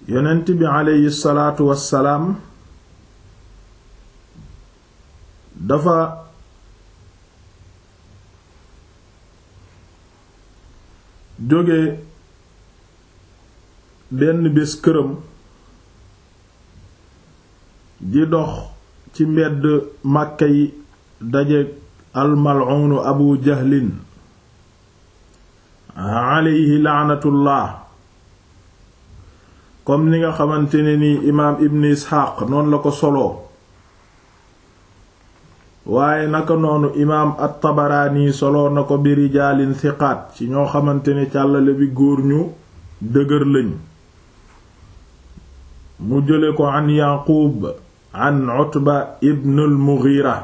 yonent bi aleyhi salaatu wassalaam dafa jóge benn bés këram di dox ci mbedd màkka yi daje almal'uunu abu jahlin aleyhi laanatullah comme ni nga xamante ne ni imaam ibn isxaaq noonu la ko soloo waaye naka noonu imaam at-tabaraani soloo na ko bi rijaalin thiqaat ci ñoo xamante ne càllale bi góor ñu dëgër lañ mu jële ko an yaquub an utba ibn al-mughira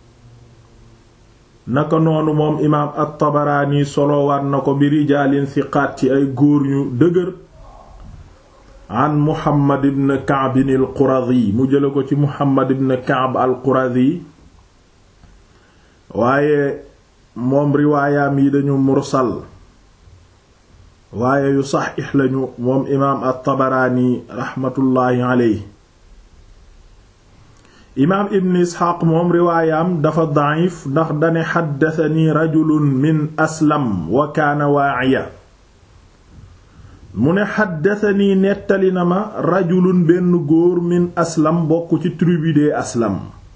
naka noonu moom imaam at-tabaraani soloowaat na ko bi rijaalin thiqaat ci ay góor ñu dëgër an muhammad ibn kaab al quradi mu jële ko ci muhammad ibn kaab al quradi waaye moom riwaayaam yi dañu mursal waaye yu saxiix lañu moom imaam at-tabaraani raxmatullaahi aleyhi imaam ibn isxaaq moom riwaayaam dafa daif ndax dane xaddasani rajulun min aslam wa kaana waaciya mu ne xaddasanii nettali na ma rajulun benn góor min aslam bokk ci tribu de aslam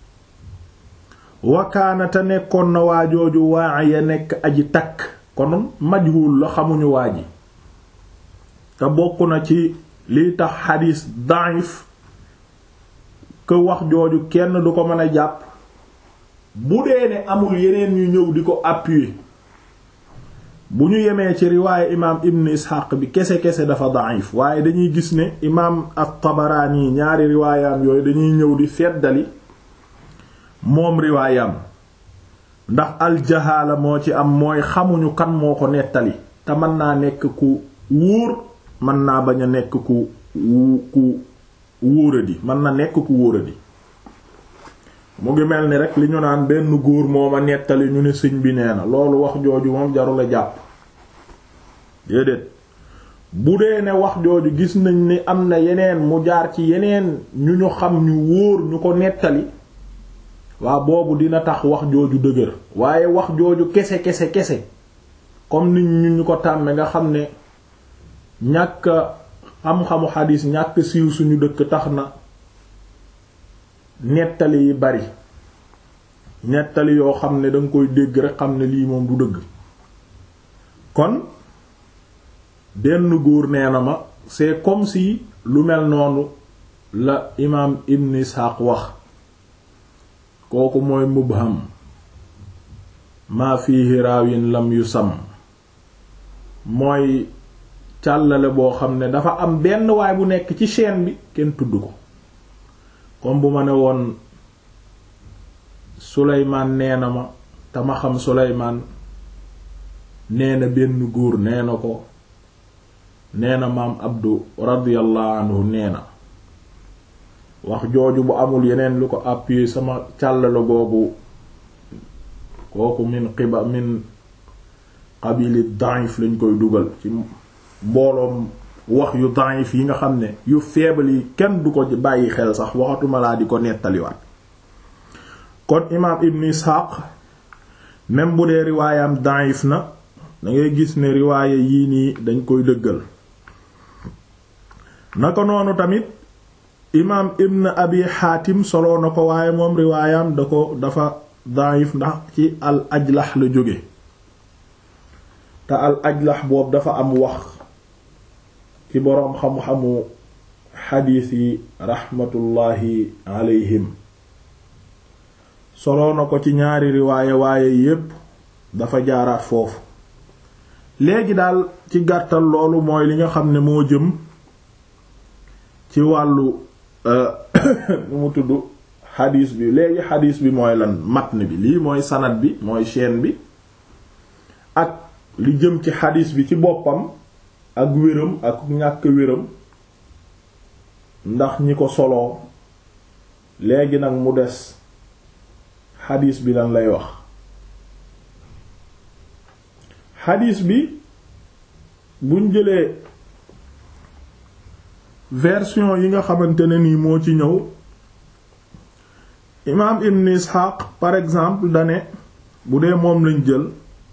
wakaana te nekkoon na waajooju waa ya nekk aji takk kon majhul la xamuñu waa ji te bokk na ci liy tax xadiis daif que wax jooju kenn du ko mën a jàpp bu dee ne amul yeneen ñu ñëw di ko appuyer bu ñu yemee ci riwaaye imaam ibn isxaq bi kese-kese dafa daif waaye dañuy gis ne imaam at-Tabaraani ñaari riwaayaam yooyu dañuy ñëw di feddali moom riwaayaam ndax aljahaala moo ci am mooy xamuñu kan moo ko nettali te mën naa nekk ku wóor mën naa bañ a nekk ku ku wóoradi mën na nekk ku wóoradi mu ngi mel ni rek li ñu naan benn góor moo ma nettali ñu ne sëñ bi nee na loolu wax jooju moom jarul a jàpp déedéet bu dee ne wax jooju gis nañ ni am na yeneen mu jaar ci yeneen ñu ñu xam ñu wóor ñu ko nettali waa boobu dina tax wax jooju dëgër waaye wax jooju kese kese kese comme nit ñu ñu ko tàmme nga xam ne ñàkk xam-xamu xadiis ñàkk siiw suñu dëkk tax na nettali yi bari nettali yoo xam ne danga koy dégg rek xam ne lii moom du dëgg kon benn góor nee na ma c'est comme si lu mel noonu la imaam Ibn Ishaq wax kooku mooy mubham maa fiihi raawin lam yusam mooy càllale boo xam ne dafa am benn waay bu nekk ci chaîne bi kenn tudd ko comme bu ma ne woon Suleymaan nee na ma te ma xam Suleymaan nee na benn góor nee na ko nee na maam Abdu radiyallahu anhu nee na wax jooju bu amul yeneen lu ko appuyer sama càllale googu kooku min xiba min qabili daif lañ koy dugal ci mbooloom wax yu daif yi nga xam ne yu faible yi kenn du ko bàyyi xel sax waxatuma laa di ko nettaliwaat kon imaam ibn Ishaq même bu dee riwaayam daif na dangay gis ne riwaaya yii nii dañ koy dëggal naka noonu tamit imaam ibn abi xaatim soloo na ko waaye moom riwaayam da ko dafa daif ndax ci al ajlax la jóge te al ajlax boobu dafa am wax ci boroom xam-xamu xadiis yi raxmatullaahi alayhim soloo na ko ci ñaari riwaaye waaye yépp dafa jaaraat foofu léegi daal ci gàttal loolu mooy li nga xam ne moo jëm ci wàllu nu mu tudd xadiis bi léegi xadiis bi mooy lan matn bi lii mooy sanad bi mooy chaîne bi ak li jëm ci xadiis bi ci boppam ak wéram ak ñàkk wéram ndax ñi ko soloo léegi nag mu des xadiis bi lan lay wax xadiis bi buñ jëlee version yi nga xamante ne nii moo ci ñëw imaam ibn isxaaq par exemple dane bu dee moom lañ jël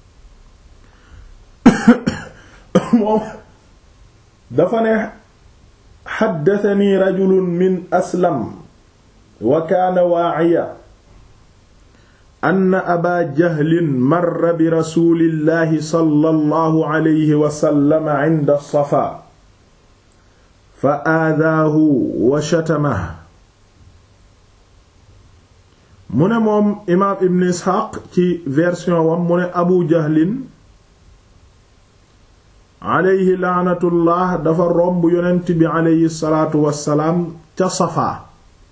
moom dafa ne xaddatani rajulun min aslam wa kaana waaciya ann aba jahlin marra bi rasulillahi sallallahu alayhi wa sallam cinda safa fa aadaahu wa shatamahu mu ne moom imaam ibn isxaaq ci version wam mu ne abu jahlin aleyhi laanatullah dafa romb yonent bi aleyhi salaatu wassalaam ca safaa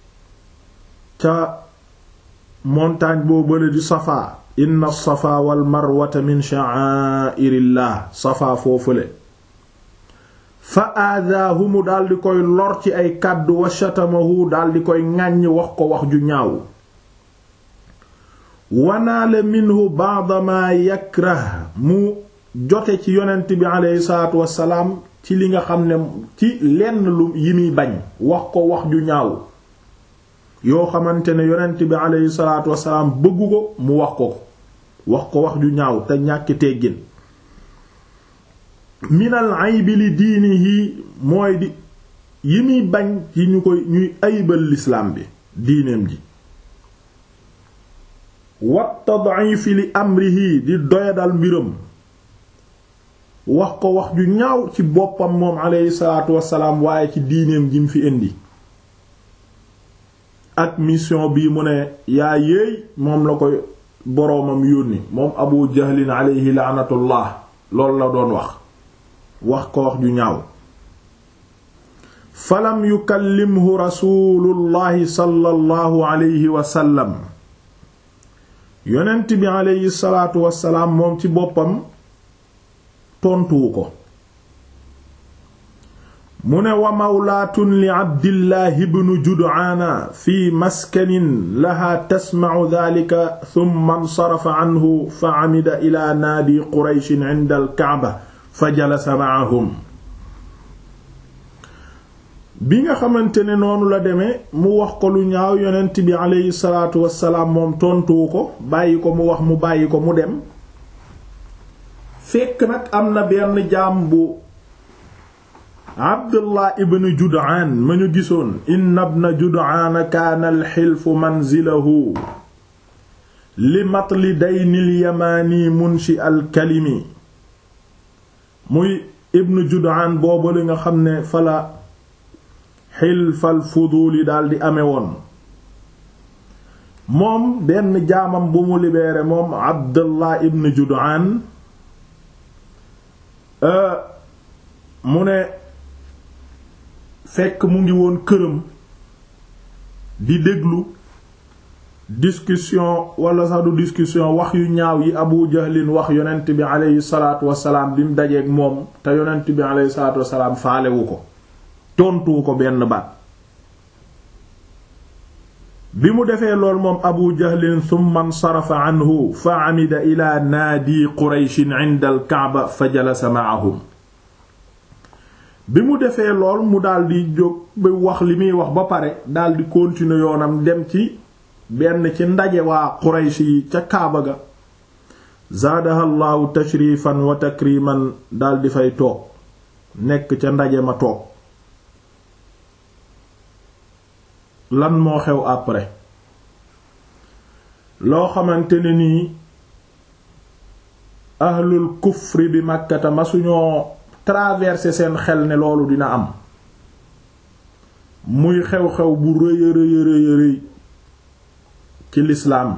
ca montagne boo bële di safaa inna safaa wal marwata min sha'airillah safaa foofule fa aadaahu mu daldi koy lor ci ay kàddu wa shatamahu daldi koy ŋàññ wax ko wax ju ñaaw wanaale minhu ba'da ma yakrah mu jote ci yonent bi aleyhi salaatu wassalaam ci li nga xam ne ci lenn lu yi muy bañ wax ko wax ju ñaaw yoo xamante ne yonent bi aleyhi salaatu wassalaam bëggu ko mu wax ko ko wax ko wax ju ñaaw te ñàkki teggin minal aybi li diinihi mooy di yi muy bañ ci ñu koy ñuy ayibal lislaam bi diineem ji wat tad'ifi li amrihi di doyadal mbiram wax ko wax ju ñaaw ci boppam moom aleyhi salaatu wassalaam waaye ci diineem ji mu fi indi ak mission bii mu ne yaa yéey moom la koy boroomam yónni moom abu jahlin aleyhi laanatullah loolu la doon wax wax ko wax ju ñaaw falam yukallimhu rasulullahi sallallahu alayhi wa sallam yonent bi aleyhi salaatu wassalaam moom ci boppam tontuwu ko mu ne wa mawlaatun li abdillahi bnu jud'aana fi maskanin laha tasmacu daalika thumma nsarafa anhu fa camida ila naadi qurayshin cinda alkacba fa jalasa macahum bi nga xamante ne noonu la demee mu wax ko lu ñaaw yonent bi aleyhi salaatu wassalaam moom tontuwu ko bàyyi ko mu wax mu bàyyi ko mu dem fekk nag am na benn jaam bu abdullah ibn jud'aan ma ñu gisoon inna ibna jud'aan kaana alxilfu manzilahu li matli daynil yamaani munshi alkalimi muy ibn jud'aan boobu li nga xam ne fala xilfal fuduuli daldi ame woon moom benn jaamam bu mu libéré moom abdullah ibn jud'aan mu ne fekk mu ngi woon këram di déglu discussion wala sax du discussion wax yu ñaaw yi abu jahlin wax yonent bi aleyhi salaatu wasalaam bi mu dajeeg moom te yonent bi aleyhi salaatu wasalaam faalewu ko tontuwu ko benn baat bi mu defee lool moom abu jahlin thumma nsarafa anhu fa amida ila naadi qurayshin inda al kaaba fa jalasa ma'ahum bi mu defee lool mu daldi jóg ba wax li muy wax ba pare daldi continuer yoonam dem ci benn ci ndaje waa quraysh yi ca kaaba ga zaadaha llaahu tashrifan wa takriman daldi fay toog nekk ca ndaje ma toog lan moo xew après loo xamante ne nii ahlul kufri bi màkkata ma suñoo traverser seen xel ne loolu dina am muy xew-xew bu rëy rëy rëy rëy ci lislaam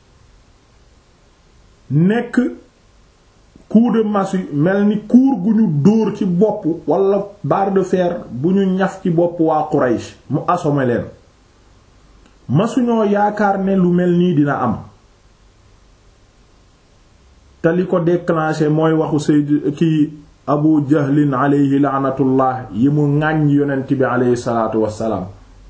nekk coup de massue mel ni kuur gu ñu dóor ci bopp wala barre de fer bu ñu ñaf ci bopp waa Quraysh mu assommé leen masuñoo yaakaar ne lu mel nii dina am te li ko déclenché mooy waxu sayd ki abu jahlin aleyhi laanatullah yi mu ŋàññ yonent bi aleyhi salaatu wassalaam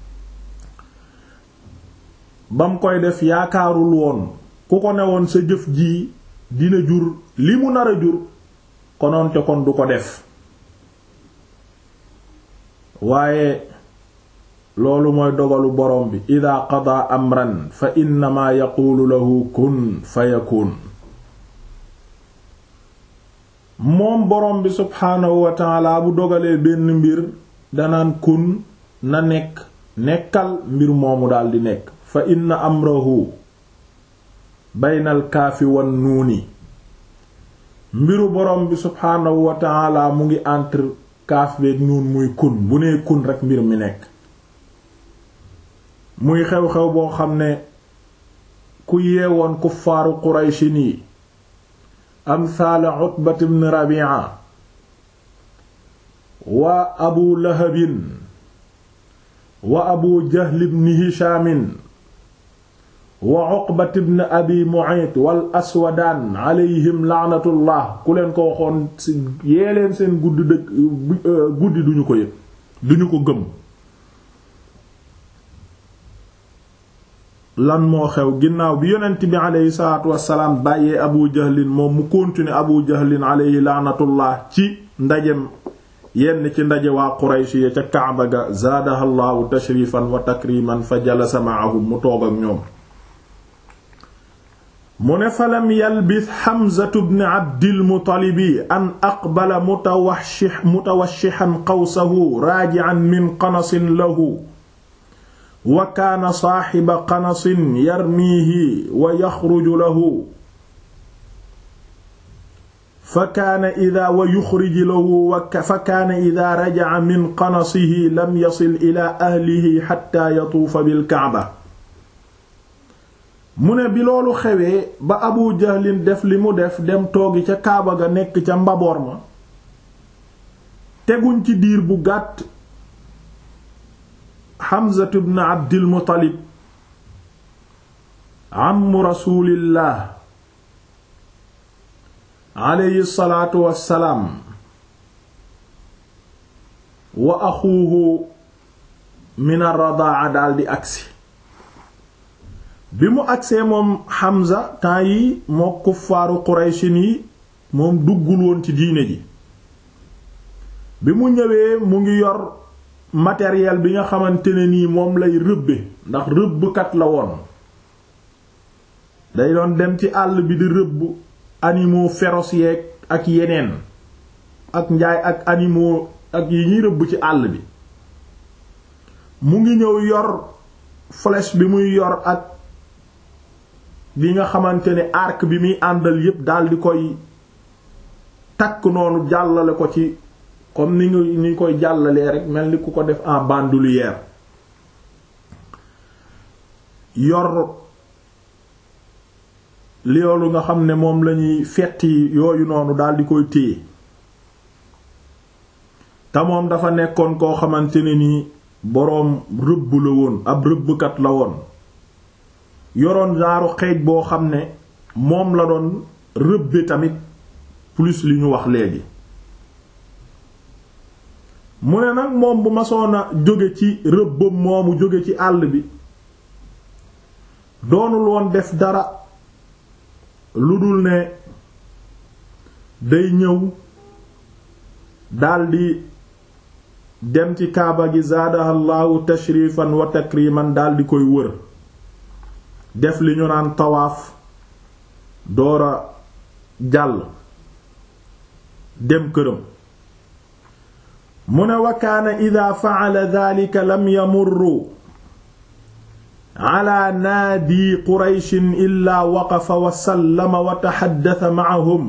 bam koy def yaakaarul woon ku ko newoon sa jëf ji dina jur li mu nar a jur konoonte kon du ko def waaye loolu mooy dogalu borom bi ida qadaa amran fa innama yaquulu lahu kun fa yakun moom borom bi subhaanahu wa taala bu dogalee benn mbir danaan kun na nekk nekkal mbir moomu daldi nekk fa inna amrahu baynal kaafi wan nuuni mbiru borom bi subhaanahu wa taala mu ngi entre kaaf beeg nuun muy kun bu nee kun rekk mbir mi nekk muy xew-xew boo xam ne ku yeewoon kuffaaru qurayshin yi amsaala utbat ibn rabi'a wa abu lahabin wa abu jahl ibn hishaamin wa uqbat ibn abi mu'ayt wal aswadaan alayhim laanatullah ku leen ko waxoon yee leen seen guddi dëkk guddi duñu ko yëg duñu ko gëm lan moo xew ginnaaw bi yonent bi aleyhi salaatu wassalaam bàyyee abu jahlin moom mu continuer abu jahlin aleyhi laanatullah ci ndajem yenn ci ndaje waa quraysh ya ca kaaba ga zaadaha llaahu tashrifan wa takriman fa jalasa ma'ahum mu toog ak ñoom mu ne falam yalbis xamzatu bni abdilmutalibi an aqbala mutawashih mutawashihan qawsahu raaji'an min qanasin lahu wa kaana saaxiba qanasin yarmiihi wa yaxruju lahu fa kaana idaa wa yuxriju lahu fa kaana idaa rajaca min qanasihi lam yasil ilaa ahlihi xatta yatuufa bilkacba mu ne bi loolu xewee ba abu jahlin def li mu def dem toogi ca kaaba ga nekk ca mbaboor ma teguñ ci diir bu gàtt Hamzatu ibn Abdil Muttalib ammu rasulillah alayhi salaatu wassalaam wa axuuhu min ar-radaa daldi agsi bi mu agsee moom Hamza temps yi moo kuffaaru Qurayshin yi moom duggul woon ci diine ji bi mu ñëwee mu ngi yor matériel bi nga xamante ne nii moom lay rëbbe ndax rëbbkat la woon day doon dem ci àll bi di rëbb animaux féroces yeeg ak yeneen ak njaay ak animaux ak yi ñuy rëbb ci àll bi mu ngi ñëw yor flèche bi muy yor ak bi nga xamante ne arc bi muy àndal yépp dal di koy takk noonu jàllale ko ci comme ni nga ni koy jàllalee rek mel ni ku ko def en bandoulière yor loolu nga xam ne moom lañuy fetti yooyu noonu daal di koy téye te moom dafa nekkoon koo xamante ne ni boroom rëbb la woon ab rëbbkat la woon yoroon genre xeej boo xam ne moom la doon rëbbe tamit plus li ñu wax léegi mu ne nag moom bu masoon a jóge ci rëbbam moomu jóge ci àll bi doonul woon def dara lu dul ne day ñëw daldi dem ci kaaba gi zaadahallahu tashrifan wa takriman daldi koy wër def li ñu naan tawaaf doora jàll dem këram mu ne wa kaana ida fa'ala dhalika lam yamurru ala naadi qurayshin illaa waqafa wa sallama wa taxaddasa ma'ahum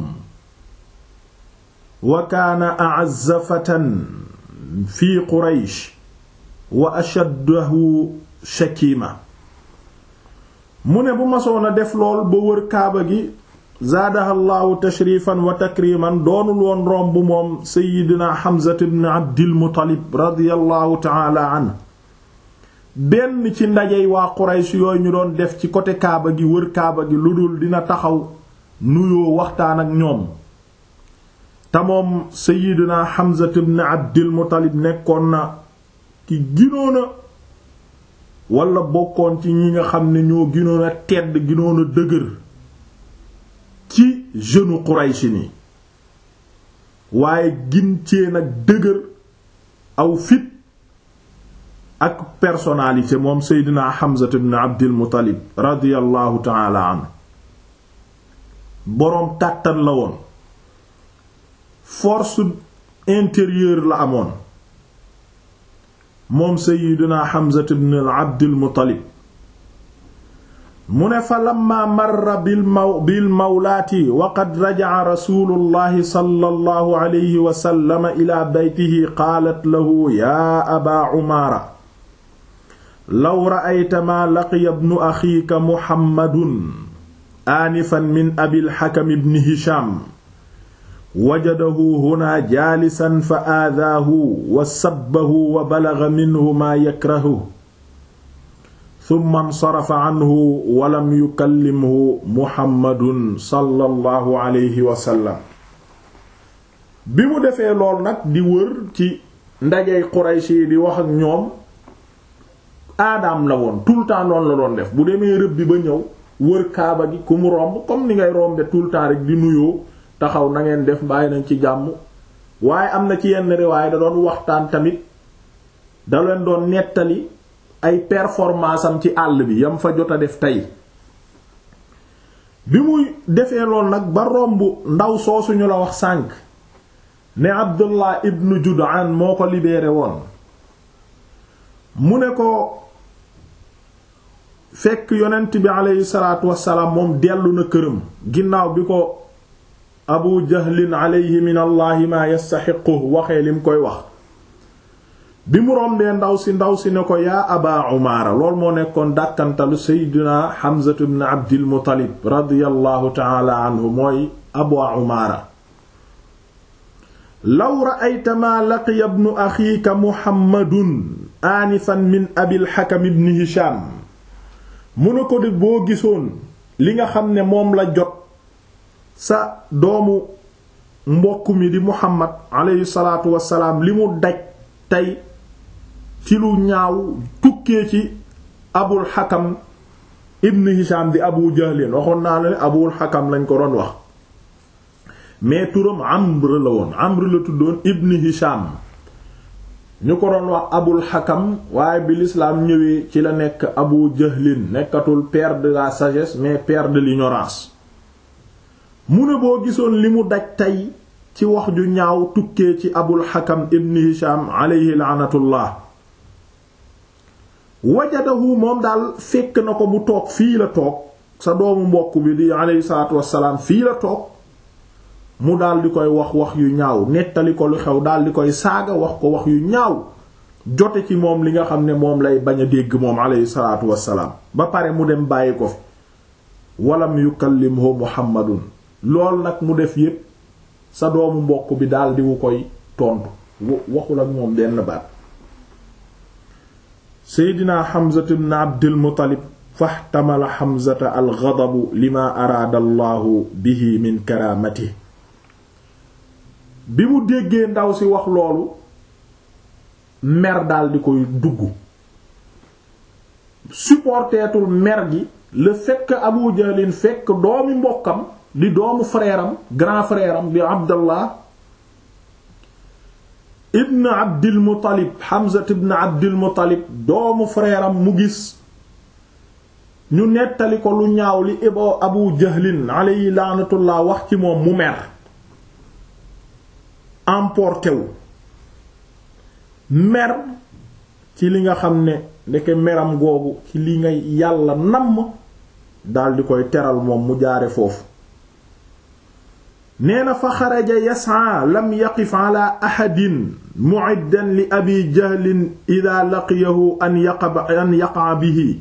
wa kaana a'azza fatan fi quraysh wa ashaddahu shakima mu ne bu masoon a def lool ba wër kaaba gi zaadaha llaahu tashrifan wa takriman doonul woon romb moom seydina Hamza ibn Abdil Muttalib radiyallahu ta'ala anhu benn ci ndajey waa Quraysh yooyu ñu doon def ci côté kaaba gi wër kaaba gi lu dul dina taxaw nuyoo waxtaan ak ñoom te moom seydina Hamza ibn Abdil Muttalib nekkoon na ki ginoona wala bokkoon ci ñi nga xam ne ñoo ginoon a tedd ginoon a dëgër ci jeune Quraysh ni waaye gin cee nag dëgër aw fit ak personnalité moom seydina Hamza ibn Abdil Muttalib radiyallahu taala anhu boroom kàttan la woon force intérieure la amoon moom seydina Hamza ibn Abdil Muttalib mu ne fa lamma marra bil maw bil mawlaati wa qad raja'a rasuulullahi sallallahu alayhi wa sallam ila baytihi qaalat lahu yaa abaa umaara law ra'ayta maa laqiya ibnu axiika muhammadun aanifan min abil hakam ibn hisham wajadahu huna jaalisan fa aadaahu wa sabbahu wa balagha minhu maa yakrahu summa nsarafa anhu walam yukallimhu muhammadun sallallahu alayhi wa sallam bi mu defee lool nag di wër ci ndajey Quraysh yi di wax ak ñoom aadaam la woon tout le temps noonu la doon def bu demee rëbb bi ba ñëw wër kaaba gi ku mu romb comme ni ngay rombe tout le temps rek di nuyoo taxaw na ngeen def bàyyi nañ ci jàmm waaye am na ci yenn riwaay da doon waxtaan tamit da leen doon nettali ay performance am ci àll bi yam fa jot a def tey bi muy defee lool nag ba romb ndaw soosuñu la wax sànq ne Abdullah ibn Jud'an moo ko libéré woon mu ne ko fekk yonent bi aleyhi salaatu wassalaam moom dellu na këram ginnaaw bi ko Abu Jahlin aleyhi min allahi ma yastaxiqu waxee lim koy wax bi mu rombee ndaw si ndaw si ne ko yaa aba umaara lool moo nekkoon dàkkantalu seydina Hamzatu ibn Abdil Muttalib radiyallahu taala anhu mooy abu umaara law ra'ayta maa laqiya ibnu axiika muhammadun aanifan min abil hakam ibn hisham mu ne ko di boo gisoon li nga xam ne moom la jot sa doomu mbokk mi di muhammad aleyhi salaatu wassalaam li mu daj tey ci lu ñaaw tukkee ci abul xakam ibn hisham di abu jahlin waxoon naa la ne abul xakam lañ ko doon wax mais turam amr la woon amr la tuddoon ibn hisham ñu ko doon wax abul xakam waaye bi l'islam ñëwee ci la nekk abu jahlin nekkatul père de la sagesse mais père de l'ignorance mu ne boo gisoon li mu daj tey ci wax ju ñaaw tukkee ci abul xakam ibn hisham aleyhi laanatullah wajadahu moom daal fekk na ko mu toog fii la toog sa doomu mbokk bi di aleyhi salaatu wassalaam fii la toog mu daal di koy wax wax yu ñaaw nettali ko lu xew daal di koy saaga wax ko wax yu ñaaw jote ci moom li nga xam ne moom lay bañ a dégg moom aleyhi salaatu wassalaam ba pare mu dem bàyyi ko fi walam yukallimhu muhammadun lool nag mu def yépp sa doomu mbokk bi daal di wu koy tontu waxul ak moom benn baat seydina xamzata ibn abdil muttalib faxtamala xamzata al ghadabu lima araada allahu bihi min karaamati bi mu déggee ndaw si wax loolu mer daal di koy dugg supporteetul mer gi le fait que abu jahlin fekk doomi mbokkam di doomu frère am grand frère am di abdallah ibn abdil muttalib hamza ibn abdil muttalib doomu frère am mu gis ñu nettali ko lu ñaaw li ibo abu jahlin alayhi laanatullah wax ci moom mu mer emporté wu mer ci li nga xam ne ndeke meram googu ci li nga yàlla namm daldi koy teral moom mu jaare foofu nee na fa xaraja yasaa lam yaqif ala ahadin mu'iddan li abi jahlin ida laqiyahu an yaqa an yaqa bihi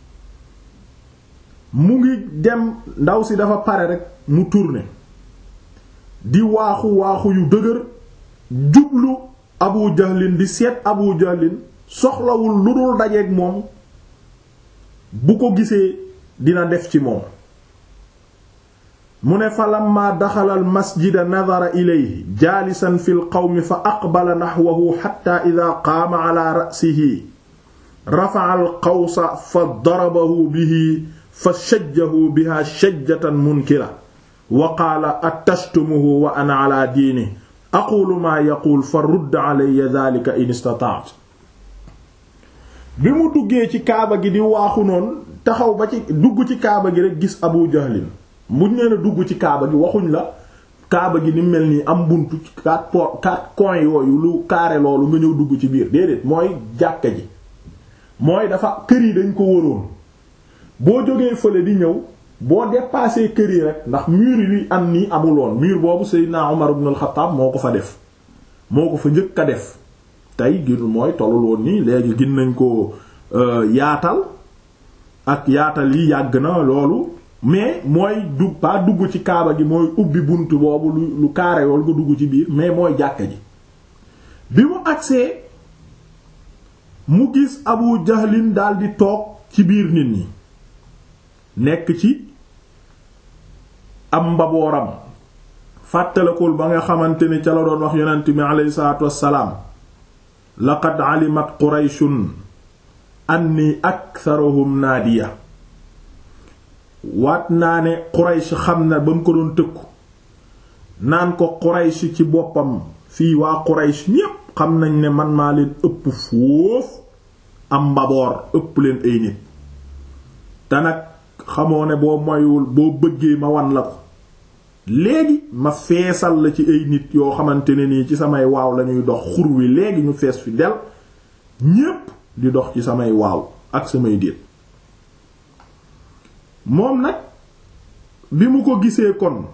mu ngi dem ndaw si dafa pare rek mu tourné di waaxu waaxu yu dëgër jublu abu jahlin di seet abu jahlin soxlawul lu dul dajeeg moom bu ko gisee dina def ci moom mu ne fa lamma daxala al masjida nadara ilayhi jaalisan fi l qawmi fa aqbala naxwahu xatta ida qaama ala ra'sihi rafa'a al qawsa fa darabahu bihi fa shajjahu biha shajjatan munkira wa qaala attashtumuhu wa ana ala diini aqulu maa yaquul fa rudd alayya dhalika in istata'ta bi mu duggee ci kaaba gi di waaxu noonu taxaw ba ci dugg ci kaaba gi rek gis abu jahlin muñ nee na dugg ci kaaba gi waxuñ la kaaba gi ni mel nii am buntu quatre po quatre coins yooyu lu carré loolu nga ñëw dugg ci biir déedéet mooy jàkka ji mooy dafa kër yi dañ ko wëroon boo jógee fële di ñëw boo dépassé kër yi rek ndax mur yi am nii amuloon mur boobu Seydina Umar ibn al-Khattab moo ko fa def moo ko fa njëkk a def tey gir mooy tollul woon nii léegi gin nañ ko yaatal ak yaatal yi yàgg na loolu mais mooy du pas dugg ci kaaba gi mooy ubbi bunt boobu lu lu kaare yool nga dugg ci biir mais mooy jàkka ji bi mu agsee mu gis Abu Jahlin daldi toog ci biir nit ñi nekk ci am mbabooram fàttalakul ba nga xamante ni ca la doon wax yonent mi aleyhi salaatu wassalaam laqad alimat qurayshun anni aktharuhum naadiya waat naa ne quraysh xam na ba mu ko doon tëkku naan ko quraysh ci boppam fii waa quraysh ñépp xam nañ ne man maa leen ëpp foofu am mbaboor ëpp leen ay nit te nag xamoo ne boo moywul boo bëggee ma wan la ko léegi ma feesal la ci ay nit yoo xamante ne nii ci samay waaw lañuy dox xur wi léegi ñu fees fi del ñépp di dox ci samay waaw ak samay déet moom nag bi mu ko gisee kon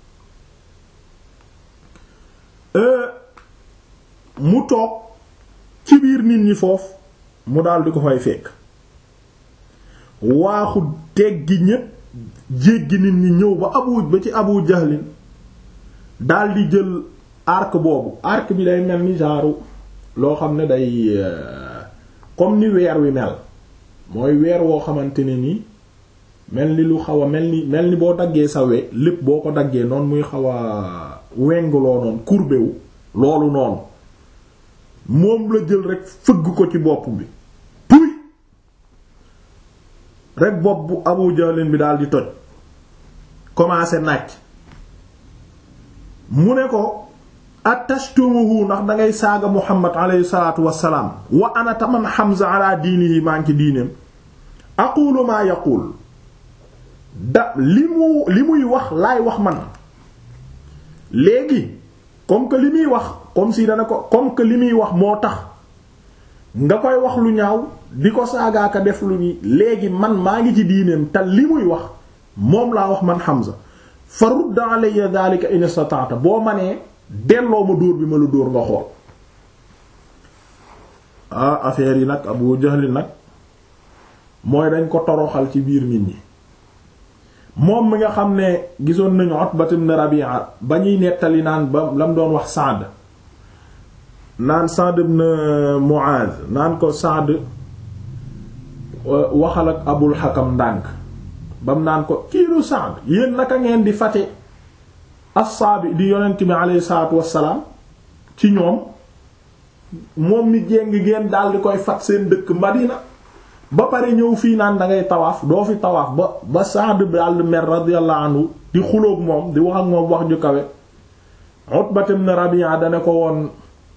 mu toog ci biir nit ñi foofu mu daal di ko fay fekk waaxu teggi ñépp jéggi nit ñi ñëw ba abu ba ci abu jahlin daal di jël arc boobu arc bi day mel ni genre loo xam ne day comme ni weer wi mel mooy weer woo xamante ne ni mel ni lu xaw a mel ni mel ni boo daggee sa we lépp boo ko daggee noonu muy xaw a wengloo noonu courbé wu loolu noonu moom la jël rek fëgg ko ci bopp bi puy rek bopp bu Abu Jahlin bi daal di toj commencé nàcc mu ne ko attashtumuhu ndax dangay saaga Muhammad alayhi salaatu wassalaam wa ana taman Hamza ala diinihi maa ngi ci diineem aqulu maa yaqul da li mu li muy wax laay wax man léegi comme que li muy wax comme si dana ko comme que li muy wax moo tax nga koy wax lu ñaaw di ko saagaaka def lu ni léegi man maa ngi ci diineem te li muy wax moom laa wax man Hamza fa rudd alayya dhalika in istata'ta boo ma nee delloo ma dóor bi ma la dóor nga xool ah affaire yi nag Abu Jahl nag mooy dañ ko toroxal ci biir nit ñi moom mi nga xam ne gisoon nañu Utbat ibn Rabi'a ba ñuy nettali naan ba lam doon wax Sa'd naan Sa'd ibn Mu'adh naan ko Sa'd waxal ak Abul Hakam ndànk bam naan ko kiiru Sa'd yéen naka ngeen di fate assaabi di yonent bi alayhi salaatu wassalaam ci ñoom moom mi jéng ngeen daal di koy fat seen dëkk Madina ba pare ñëw fii naan da ngay tawaaf doo fi tawaaf ba ba Sa'd daal mer radiyallahu anhu di xuloog moom di wax ak moom wax ju kawe Utbat ibn Rabi'a dane ko woon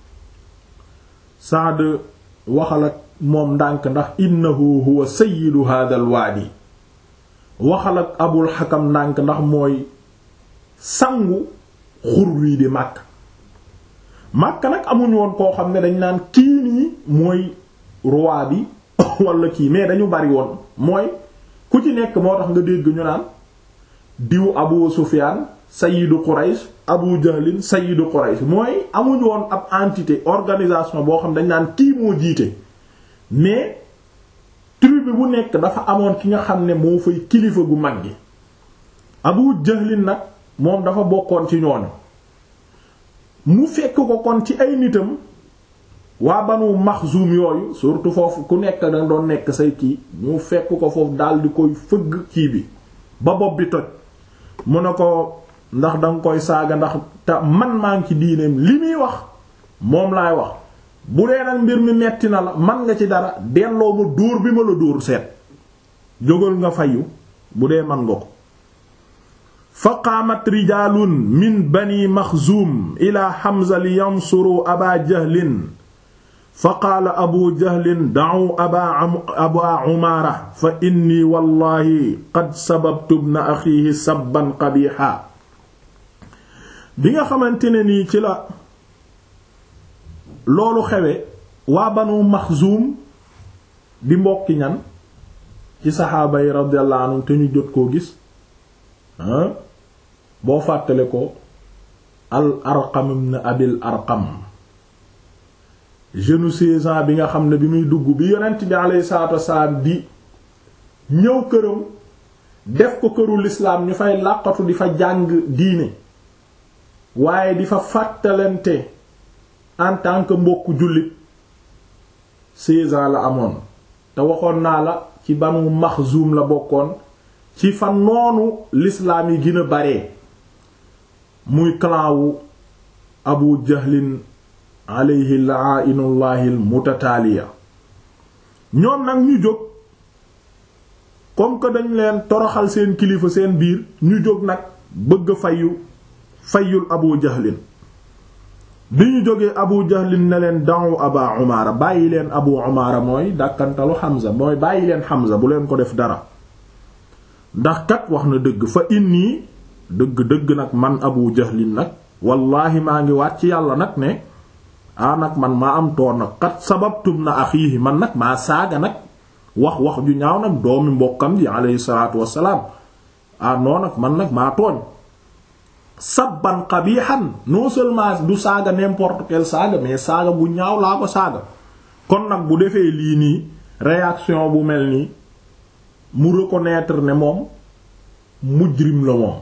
Sa'd waxal ak moom ndànk ndax innahu huwa sayyidu hadha al waadi waxal ak Abul Hakam ndànk ndax mooy sangu xur wii di màkk màkk nag amuñu woon koo xam ne dañ naan kii nii mooy roi bi wala kii mais dañu bari woon mooy ku ci nekk moo tax nga dégg ñu naan diw Abu Sufyan sayyidu Quraysh Abu Jahlin sayyidu Quraysh mooy amuñu woon ab entité organisation boo xam dañ naan kii moo jiite mais tribu bu nekk dafa amoon ki nga xam ne moo fay kilifa gu mag gi Abu Jahlin nag moom dafa bokkoon ci ñooñu mu fekk ko kon ci ay nitam waa Banu Maxzum yooyu surtout foofu ku nekk da doon nekk say kii ñu fekk ko foofu daal di koy fëgg kii bi ba bopp bi toj mu ne ko ndax danga koy saaga ndax te man maa ngi ci diineem li muy wax moom laay wax bu dee nag mbir mi metti na la man nga ci dara delloo ma dóor bi ma la dóor seet jógal nga fayu bu dee man nga ko fa qaamat rijaalun min bani maxzuum ila Hamza li yansuru aba jahlin fa qaala abu jahlin da'u aba aba umaara fa inni wallahi qad sababtu ibna axiihi sabban qabiixa bi nga xamante ne nii ci la loolu xewe waa banu maxzuum di mbokki ñan ci saxaaba yi radiyallahu anhum te ñu jot koo gis boo fàttale ko al arqam ibn abil arqam jeune seize ans bi nga xam ne bi muy dugg bi yonent bi alayhi salaatu wasalaam di ñëw këram def ko këru lislaam ñu fay làqatu di fa jàng diine waaye di fa fàttalante en tant que mbokku jullit seize ans la amoon te waxoon naa la ci banu maxzuum la bokkoon ci fa noonu lislaam yi gën a bare muy clan wu abu jahlin alayhi la'ainullahi almutataaliya ñoom nag ñu jóg comme que dañ leen toroxal seen kilifa seen biir ñu jóg nag bëgg fayu fayul abu jahlin bi ñu jógee abu jahlin ne leen da'u aba umaara bàyyi leen abu umaara mooy dàkkantalu xamza mooy bàyyi leen xamza bu leen ko def dara ndax kat wax na dëgg fa inni dëgg dëgg nag man abu jahlin nag wallaahi maa ngi waat ci yàlla nag ne ah nag man maa am toor nag kat sababtum na axiihi man nag maa saaga nag wax wax ju ñaaw nag doomi mbokkam ji alayhi salaatu wassalaam ah noo nag man nag maa tooñ sabban qabihan non seulement du saaga n'importe quel saaga mais saaga bu ñaaw laa ko saaga kon nag bu defee lii nii réaction bu mel nii mu reconnaître ne moom mujrim la moom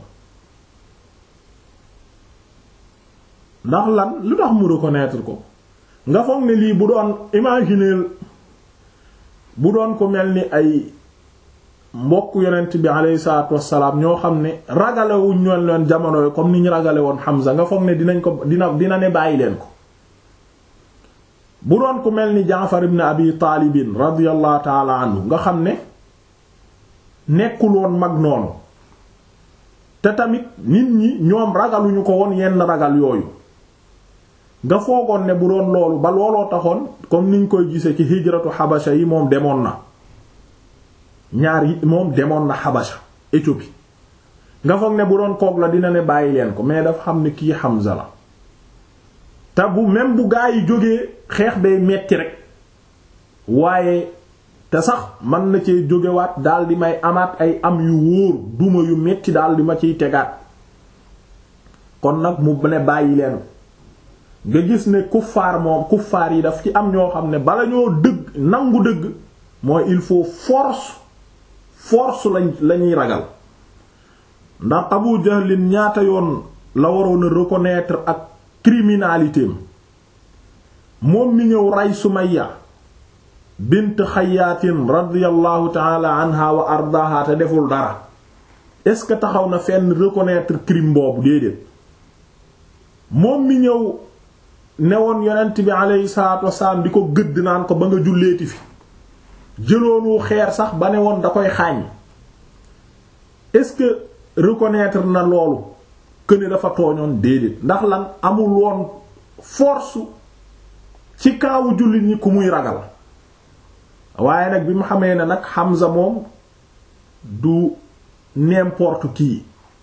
ndax lan lu tax mu reconnaître ko nga foog ne lii bu doon imaginer bu doon ko mel ni ay mbokk yonent bi alayhi salaatu wassalaam ñoo xam ne ragalewuñ ñoon leen jamono yi comme ni ñu ragale woon Hamza nga foog ne dinañ ko dina dina ne bàyyi leen ko bu doon ko mel ni Jaafar ibn Abi Taalibin radiyallahu taala anhu nga xam ne nekkul woon mag noonu te tamit nit ñi ñoom ragaluñu ko woon yenn ragal yooyu nga foogoon ne bu doon loolu ba looloo taxoon comme niñ koy gise ci hijratu xabasha yi moom demoon na ñaar yi moom demoon na xabasha Éthiopie nga foog ne bu doon koog la dina ne bàyyi leen ko mais dafa xam ne kii Hamza la te bu même bu gaa yi jógee xeex day metti rek waaye te sax mën na cee jógewaat daal di may amaat ay am yu wóor duma yu metti daal di ma ciy tegaat kon nag mu ne bàyyi leen nga gis ne kuffaar moom kuffaar yi daf ci am ñoo xam ne bala ñoo dëgg nangu dëgg mooy il faut force force lañ lañuy ragal ndax Abu Jahlin ñaata yoon la waroon a reconnaître ak criminalité moom mi ñëw rey Sumayya bint Xayyaatin radiyallahu ta'ala anha wa ardaaha te deful dara est-ce que taxaw na fenn reconnaître crime boobu déedéet moom mi ñëw newoon yonent bi aleyhi salaatu wasalaam di ko gëdd naan ko ba nga julleeti fi jëloonu xeer sax ba ne woon da koy xaañ est-ce que reconnaître na loolu que ne dafa tooñoon déedéet ndax lan amul woon force ci kaawu jullit ñi ku muy ragal waaye nag bi mu xamee ne nag Hamza moom du n'importe qui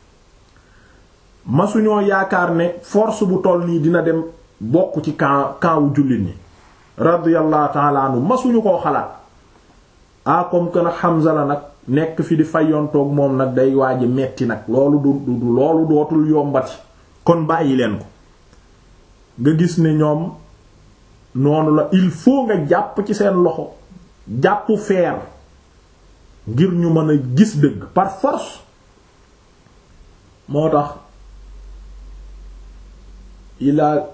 masuñoo yaakaar ne force bu toll nii dina dem bokk ci camp camp wu jullit ñi radiyallahu ta'ala anhu masuñu koo xalaat ah comme que nag Hamza la nag nekk fi di fayontoog moom nag day waaji metti nag loolu du du loolu dootul yombati kon bàyyi leen ko nga gis ne ñoom noonu la il faut nga jàpp ci seen loxo jàpp feer ngir ñu mën a gis dëgg par force moo tax il a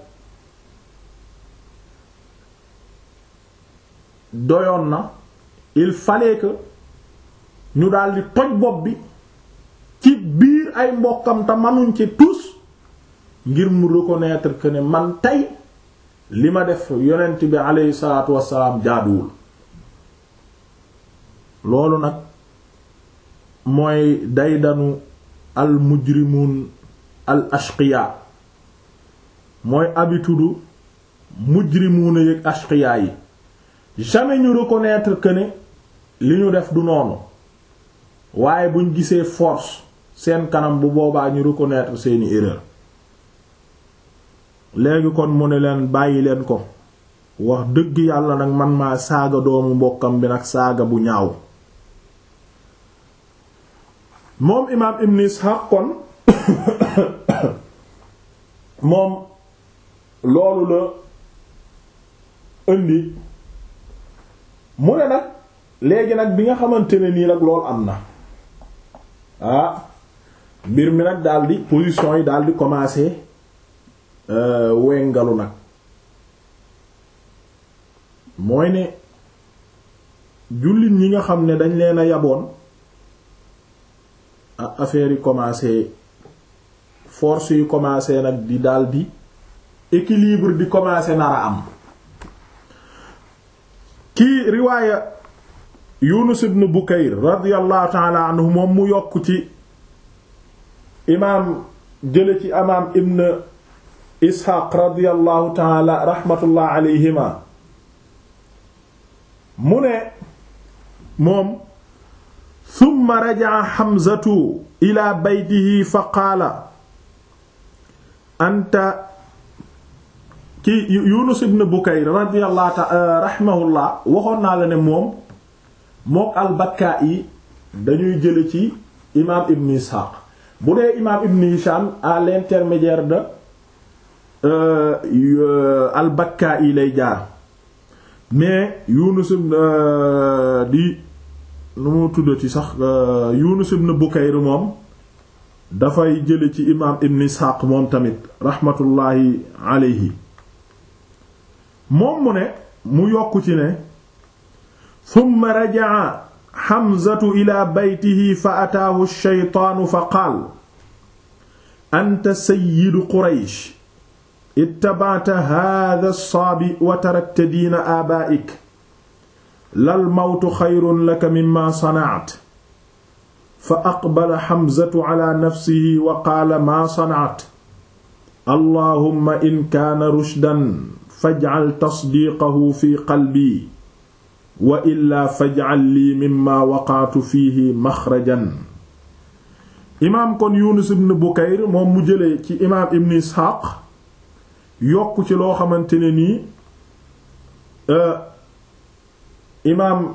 doyoon na il fallait que ñu daldi toj bopp bi ci biir ay mbokkam te manuñ ci tous ngir mu reconnaître que ne man tey li ma def yonent bi aleyhi salaatu wassalaam jaaduwul loolu nag mooy daydanu al mujrimun al ashqiya mooy habitude mujrimuuna yëg ashqiyaa yi jamais ñu reconnaître que ne li ñu def du noonu waaye buñ gisee force seen kanam bu boobaa ñu reconnaître seeni erreur léegi kon mu ne leen bàyyi leen ko wax dëgg yàlla nag man maa saaga doomu mbokkam bi nag saaga bu ñaaw moom imaam ibn Ishaq kon moom loolu la indi mu ne nag léegi nag bi nga xamante ne nii nag loolu am na ah mbir mi nag daldi position yi daldi commencer wengalu nag mooy ne jullit ñi nga xam ne dañ leen a yaboon ah affaire yi commencer force yi commencer nag di daldi équilibre di commencer nar a am kii riwaaya Yunus ibn Bukayr radiyallahu ta'ala anhu moom mu yokk ci imaam jële ci imaam ibn Ishaq radiyallahu ta'ala rahmatullah alayhima mu ne moom thumma raja'a Hamzatu ila baytihi fa qaala anta ki Yunus ibn Bukayr radiyallahu ta'ala rahimahullah waxoon naa la ne moom mook al-Bakka'i dañuy jële ci imaam Ibn Ishaq bu dee imaam Ibn Hisham à l'intermédiaire de al-Bakka'i lay jaar mais Yunus ibn di nu mu tuddati sax Yunus ibn Bukayr moom dafay jële ci imaam Ibn Ishaq moom tamit rahmatullahi alayhi moom mu ne mu yokk ci ne summa raja'a Hamzatu ila baytihi fa ataahu ash-shaytaanu fa qaal anta sayyidu Quraysh ittaba'ta haadha as-saabi wa tarakta diina aabaa'ik lal mawtu xayrun laka mimmaa sana'ta fa aqbala Hamzatu ala nafsihi wa qaala maa sana'ta allahumma in kaana rushdan faj'al tasdiiqahu fi qalbi wa illaa faj'al lii mimma waqaatu fiihi maxrajan imaam kon Yunus ibn Bukayr moom mu jëlee ci imaam ibn Isxaaq yokk ci loo xamante ne nii imaam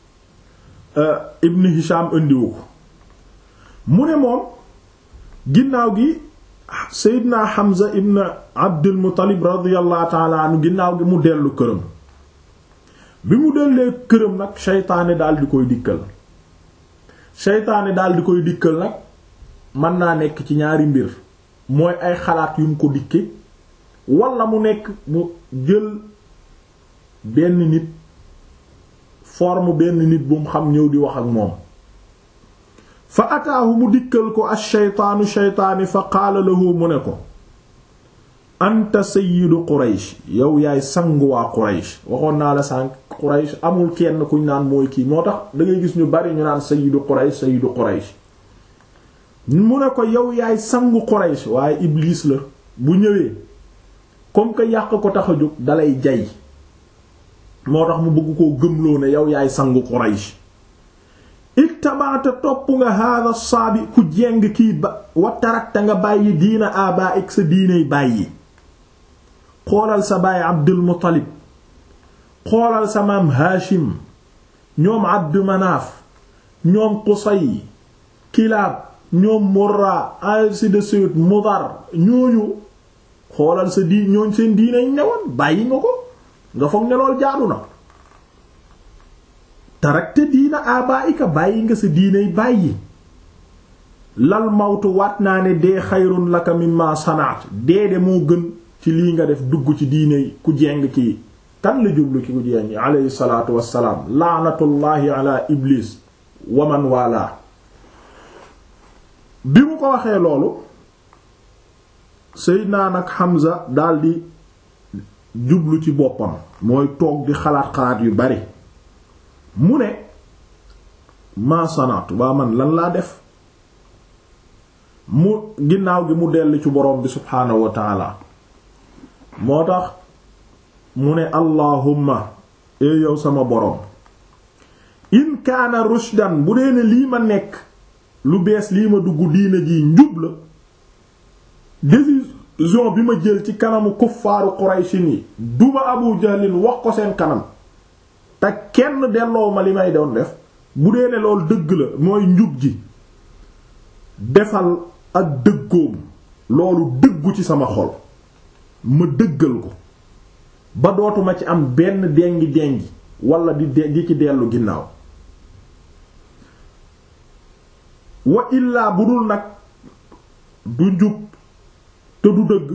ibn Hisham indiwu ko mu ne moom ginnaaw gi Seydina Hamza ibn Abdul Muttalib radiyallahu ta'ala anhu ginnaaw gi mu dellu këram bi mu dellee këram nag seytaane daal di koy dikkal seytaane daal di koy dikkal nag mën naa nekk ci ñaari mbir mooy ay xalaat yu mu ko dikke walla mu nekk mu jël benn nit forme benn nit bu mu xam ñëw di wax ak moom fa ataahu mu dikkal ko ash-shaytaanu shaytaani fa qaala lahu mu ne ko anta sayyidu quraysh yow yaay sangu waa quraysh waxoon naa la sànq quraysh amul kenn kuñ naan mooy kii moo tax da ngay gis ñu bari ñu naan sayyidu quraysh sayyidu quraysh mu ne ko yow yaay sangu quraysh waaye iblis la bu ñëwee comme que yàq ko tax a jóg dalay jay moo tax mu bëgg koo gëmloo ne yow yaay sangu quraysh ittabaata topp nga hada saabi ku jeng kii ba wa tarakta nga bàyyi diina aba ik sa diinay bàyyi xoolal sa baay abdul muttalib xoolal sa maam haashim ñoom abdu manaaf ñoom qusay kilaab ñoom murra ainsi de suite mudar ñooñu xoolal sa di ñooñ seen diinay newoon bàyyi nga ko nga foog ne lool jaadu na tarakte diina abaika bàyyi nga sa diinay bàyyi lal mawtu waat naa ne dee xayrun laka mimma sanaat dee de moo gën ci lii nga def dugg ci diinay ku jeng kii kan la jublu ki ku jeng alayhi salaatu wassalaam laanatullaahi ala iblis waman wala bi mu ko waxee loolu Seydina nag Hamza daldi jublu ci boppam mooy toog di xalaat xalaat yu bari mu ne maa sanaatu waa man lan laa def mu ginnaaw gi mu dellu ci borom bi subhaanahu wa taala moo tax mu ne allahumma ee yow sama boroom in kaana rushdan bu dee ne lii ma nekk lu bees lii ma dugg diine ji njub la décision bi ma jël ci kanamu kuffaaru qurayshin yi duma abu jahlin wax ko seen kanam te kenn delloo ma li may doon def bu dee ne loolu dëgg la mooy njub ji defal ak dëggoom loolu dëggu ci sama xol ma dëggal ko ba dootuma ci am benn dengi dengi wala di di ci dellu ginnaaw wa illaa bu dul nag du njub te du dëgg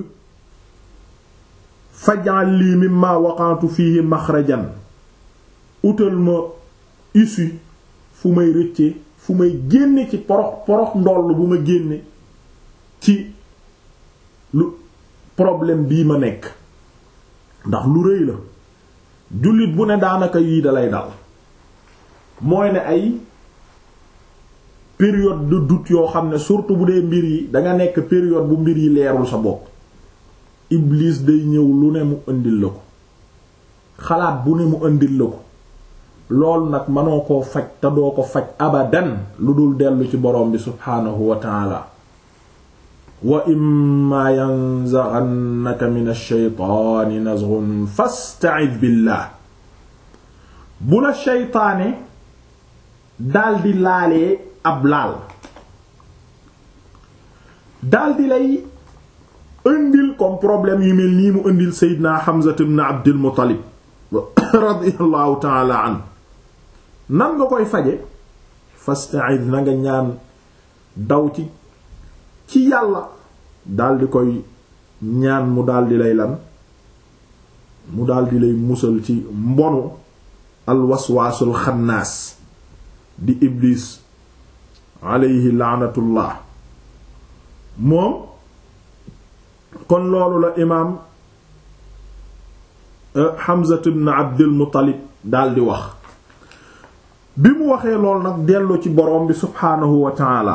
fajal lii mimma waqantu fihi maxrajan utal ma issue fu may rëcce fu may génne ci porox porox ndoll bu ma génne ci lu problème bii ma nekk ndax lu rëy la jullit bu ne daanaka yii dalay dal mooy ne ay période de doute yoo xam ne surtout bu dee mbir yi danga nekk période bu mbir yi leerul sa bopp Iblis day ñëw lu ne mu indil la ko xalaat bu ne mu indil la ko loolu nag mënoo koo faj te doo ko faj abadan lu dul dellu ci borom bi subhaanahu wa taala wa imma yanzaghannaka min ash-shaytaani nazghun fasta'idh billah bu la shaytaane daldi laalee ab laal daldi lay indil comme problème yu mel nii mu indil Seydina Hamza ibn Abdul Muttalib radiyallahu ta'ala an nan nga koy faje fasta'idh na nga ñaan daw ci ci yàlla daldi koy ñaan mu daldi lay lan mu daldi lay musal ci mbonu alwaswaasul xannaas di iblis alayhi laanatullah moom kon loolu la imaam Hamza ibn Abdul Muttalib daldi wax bi mu waxee lool nag dellu ci boroom bi subhaanahu wa ta'ala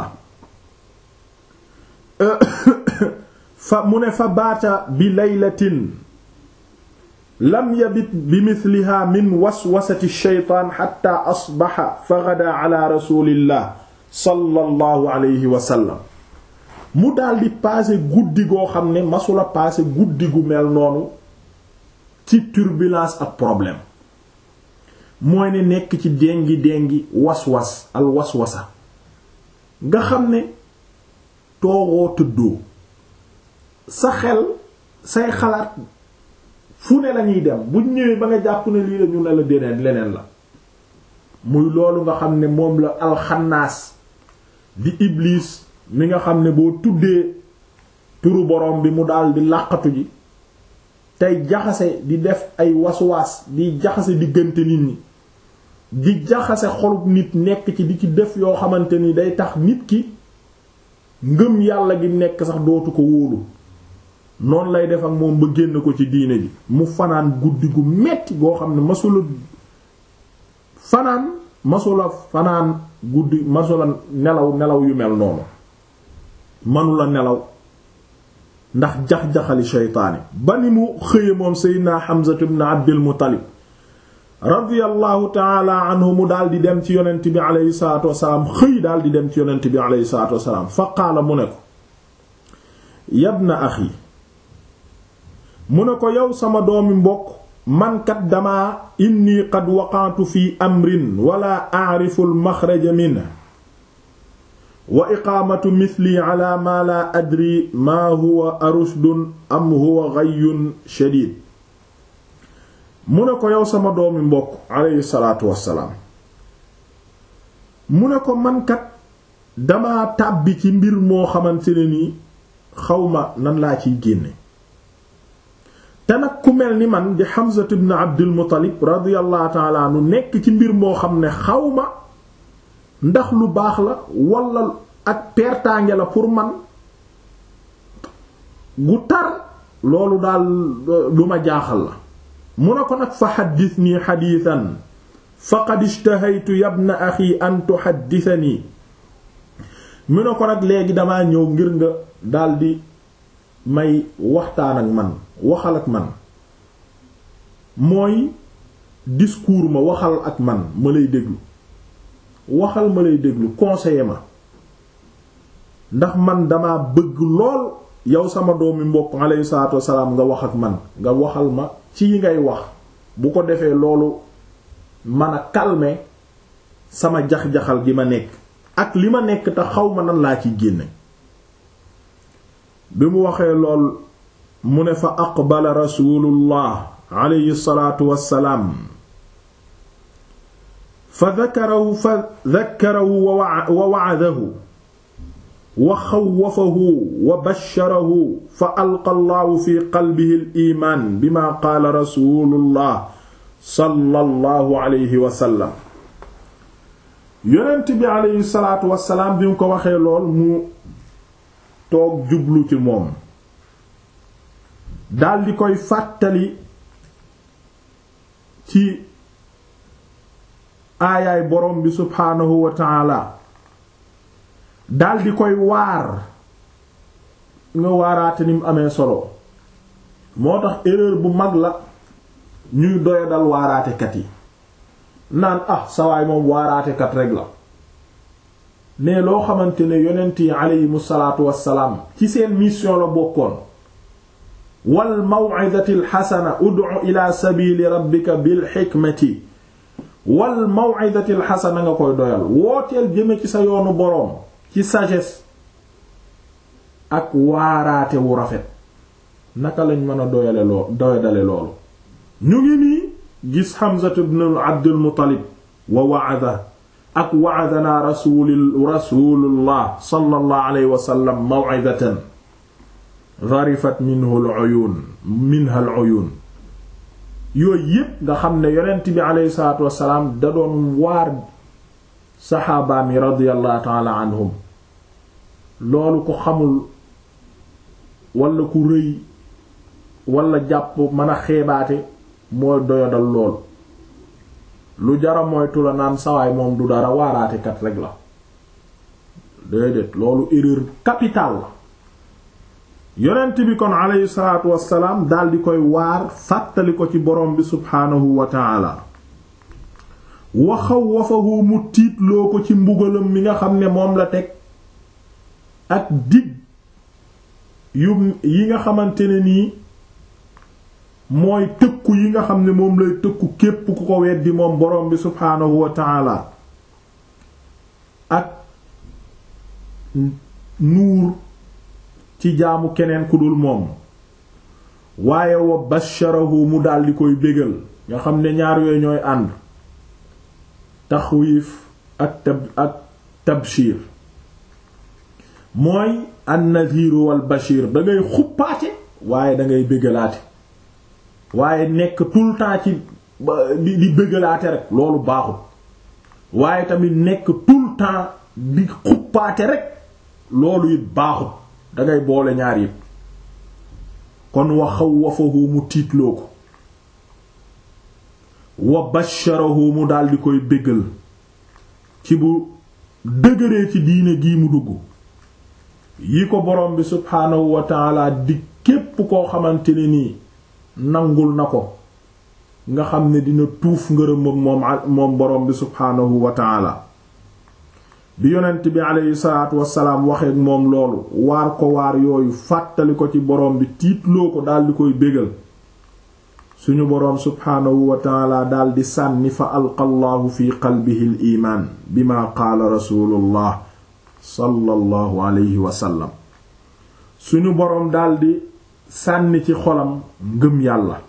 fa mu ne fa baata bi laylatin lam yabit bi mithliha min waswasati shaytaan xatta asbaxa fa gada ala rasulillah sallallahu alayhi wa sallam mu daldi paase guddi goo xam ne masula paase guddi gu mel noonu ci turbulence ak problème mooy ne nekk ci déngi déngi waswas al waswasa nga xam ne toogoo tëddoo sa xel say xalaat fu ne lañuy dem buñ ñëwee ba nga jàpp ne lii la ñu ne la déneen leneen la muy loolu nga xam ne moom la alxannaas di iblis mi nga xam ne boo tuddee turu borom bi mu daal di làqatu ji tey jaxase di def ay waswaas di jaxase diggante nit ñi di jaxase xolub nit nekk ci di ci def yoo xamante ni day tax nit ki ngëm yàlla gi nekk sax dootu ko wóolu noonu lay def ak moom ba génn ko ci diine ji mu fanaan guddi gu metti goo xam ne masula fanaan masula fanaan guddi masula nelaw nelaw yu mel noonu manula nelaw ndax jax-jaxali sheytaani ba ni mu xëye moom seydina Hamza ibn Abdul Muttalib radiyallahu taala anhu mu daal di dem ci yonent bi aleyhi salatu wasalaam xëy daal di dem ci yonent bi aleyhi salatu wasalaam fa qaala mu ne ko yabna axi mu ne ko yow sama doomi mbokk mankat dama inni qad waqantu fi amrin wala a'rifu al-maxraja minhu wa iqaamatu mithli ala ma la adri ma huwa arushdun am huwa ghayyun shadid mu ne ko yow sama doomi mbokk aleyhi salaatu wassalaam mu ne ko mankat dama tàbbi ci mbir moo xamante ne nii xawma nan laa ciy génne te nag ku mel ni man di Hamza ibn Abdul Muttalib radiyallahu ta'ala anhu nekk ci mbir moo xam ne xawma ndax lu baax la wala ak pertaange la pour man gu tar loolu daal lu ma jaaxal la mu ne ko nag fa xaddisnii xadiisan faqad ishtahaytu yabna axi an tuxaddisanii mu ne ko nag léegi damaa ñëw ngir nga daldi may waxtaan ak man waxal ak man mooy discours ma waxal ak man ma lay déglu waxal ma lay déglu conseiller ma ndax man dama bëgg lool yow sama doomi mbokk alayhi salaatu wassalaam nga wax ak man nga waxal ma ci yi ngay wax bu ko defee loolu man a calmer sama jax-jaxal gi ma nekk ak li ma nekk te xaw ma nan laa ciy génne bi mu waxee lool mu ne fa aqbala rasulullah alayhi salaatu wassalaam fa dakarahu fa dakarahu wa wa'adahu wa xawwafahu wa basharahu fa alqa allahu fi qalbihi al-iimaan bima qaala rasulullah sallallahu alayhi wa sallam yonent bi alayhi salaatu wassalaam bi mu ko waxee lool mu toog jublu ci moom daldi koy fàttali ci aayaay borom bi subhaanahu wa taala daldi koy waar nga waaraate ni mu amee solo moo tax erreur bu mag la ñuy doya dal waaraatekat yi naan ah sawaay moom waaraatekat rek la mais loo xamante ne yonent yi aleyhimu salaatu wassalaam ci seen mission la bokkoon wal maw'izati alxasana ud'u ila sabili rabbika bil xikmati wal maw'izati alxasana nga koy doyal wooteel jëme ci sa yoonu boroom ci sagesse ak waaraate wu rafet naka lañ mën a doyale loo doyadale loolu ñu ngi nii gis Hamza ibn Abdul Muttalib wa wa'ada ak wa'adana rasul rasulullah sallallahu alayhi wa sallam maw'izatan gharifat minhu al-uyun minha al-uyun yooyu yépp nga xam ne yonent bi alayhi salaatu wassalaam da doon waar saxaabaam yi radiyallahu ta'ala anhum loolu ko xamul wala ku rëy wala jàpp mën a xeebaate mooy doyadal lool lu jara moytu la naan sawaay moom du dara waaraatekat rek la déedéet loolu erreur capitale la yonent bi kon aleyhi salaatu wassalaam dal di koy waar fàttali ko ci borom bi subhaanahu wa taala wa xawwafahu mu tiitloo ko ci mbugalam mi nga xam ne moom la teg ak dig yu yi nga xamante ne nii mooy tëkku yi nga xam ne moom lay tëkku képp ku ko weddi moom borom bi subhaanahu wa taala ak nuur ci jaamu keneen ku dul moom waaye wa basharahu mu daldi koy bégal nga xam ne ñaar yooyu ñooy ànd taxwiif ak tab ak tabshir mooy an-nadhiru wal bashir da ngay xuppaate waaye da ngay bégalaate waaye nekk tout le temps ci di di bégalaate rek loolu baaxul waaye tamit nekk tout le temps di xuppaate rek loolu it baaxul dangay boole ñaar yépp kon wa xawwafahu mu tiitloo ko wa basharahu mu daldi koy bégal ci bu dëgëree ci diine gii mu dugg yi ko borom bi subhaanahu wa taala di képp koo xamante ne nii nangul na ko nga xam ne dina tuuf ngërëm ak moom moom borom bi subhaanahu wa taala bi yonent bi aleyhi salaatu wasalaam waxeek moom loolu waar ko waar yooyu fàttali ko ci borom bi tiitloo ko daldi koy bégal suñu boroom subhaanahu wa taala daldi sànni fa alqa allahu fi qalbihi al imaan bima qaala rasulullah sallallahu alayhi wa sallam suñu boroom daldi sànni ci xolam ngëm yàlla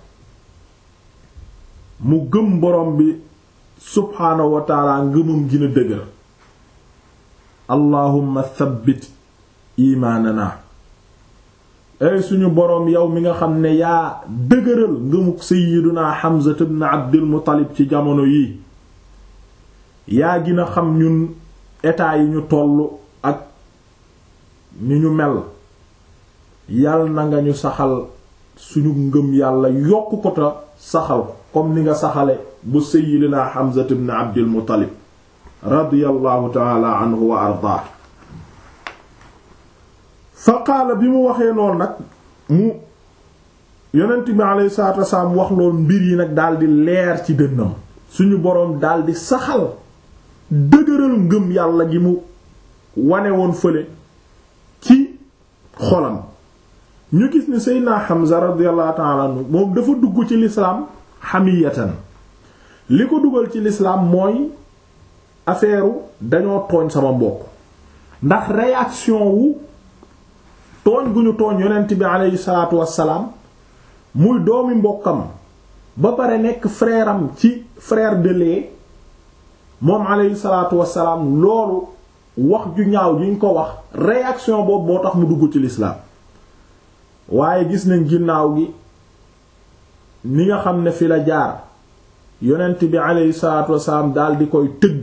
mu gëm boroom bi subhaanahu wa taala ngëmam gina dëgër allahumma thabbit imaanana ay suñu boroom yow mi nga xam ne yaa dëgëral ngëmuk sayyiduna Hamza ibn Abdul Muttalib ci jamono yii yaa gina xam ñun état yi ñu tollu ak ni ñu mel yal na nga ñu saxal suñu ngëm yàlla yokk ko ta saxal ko comme ni nga saxale bu sayyidina Hamza ibn Abdul Muttalib radiyallahu taala anhu wa ardaa fa qaala bi mu waxee lool nag mu yonent bi alayhi salaatu wasalaam wax loolu mbir yi nag daldi leer ci dënnam suñu boroom daldi saxal dëgëral ngëm yàlla gi mu wane woon fële ci xolam ñu gis ni Seydina Hamza radiyallahu ta'ala anhu moom dafa dugg ci lislaam hamiyatan li ko dugal ci lislaam mooy affaire dañoo tooñ sama mbokk ndax réaction wu tooñ gu ñu tooñ yonent bi aleyhi salaatu wassalaam muy doomi mbokkam ba pare nekk frère am ci frère de lait moom aleyhi salaatu wassalaam loolu wax ju ñaaw juñ ko wax réaction boobu moo tax mu dugg ci lislaam waaye gis nañ ginnaaw gi ni nga xam ne fi la jaar yonent bi aleyhi salaatu wassalaam dal di koy tëgg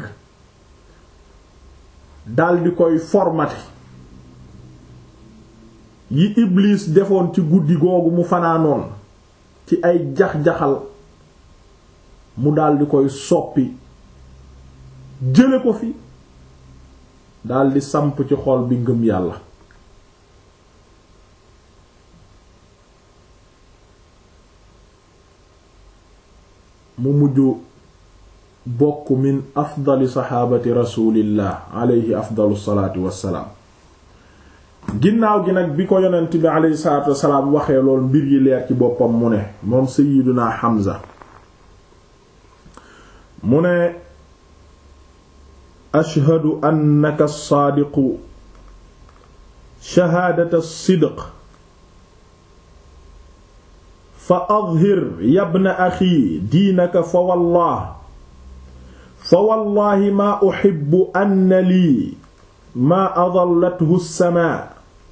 dal di koy formaté yi Iblis defoon ci guddi googu mu fanaanoon ci ay jax-jaxal mu dal di koy soppi jële ko fi dal di samp ci xol bi ngëm yàlla mu mujj bokk min afdali saxaabati rasulillah alayhi afdalu salaatu wassalaam ginnaaw gi nag bi ko yonent bi alayhi salaatu wassalaam waxee lool mbir yi leer ci boppam mu ne moom sayyiduna Hamza mu ne ashhadu annaka saadiqu shahaadata sidq fa adhir yabna axi diinaka fa wallah fa wallahi maa uhibbu anna lii maa adallathu as-samaa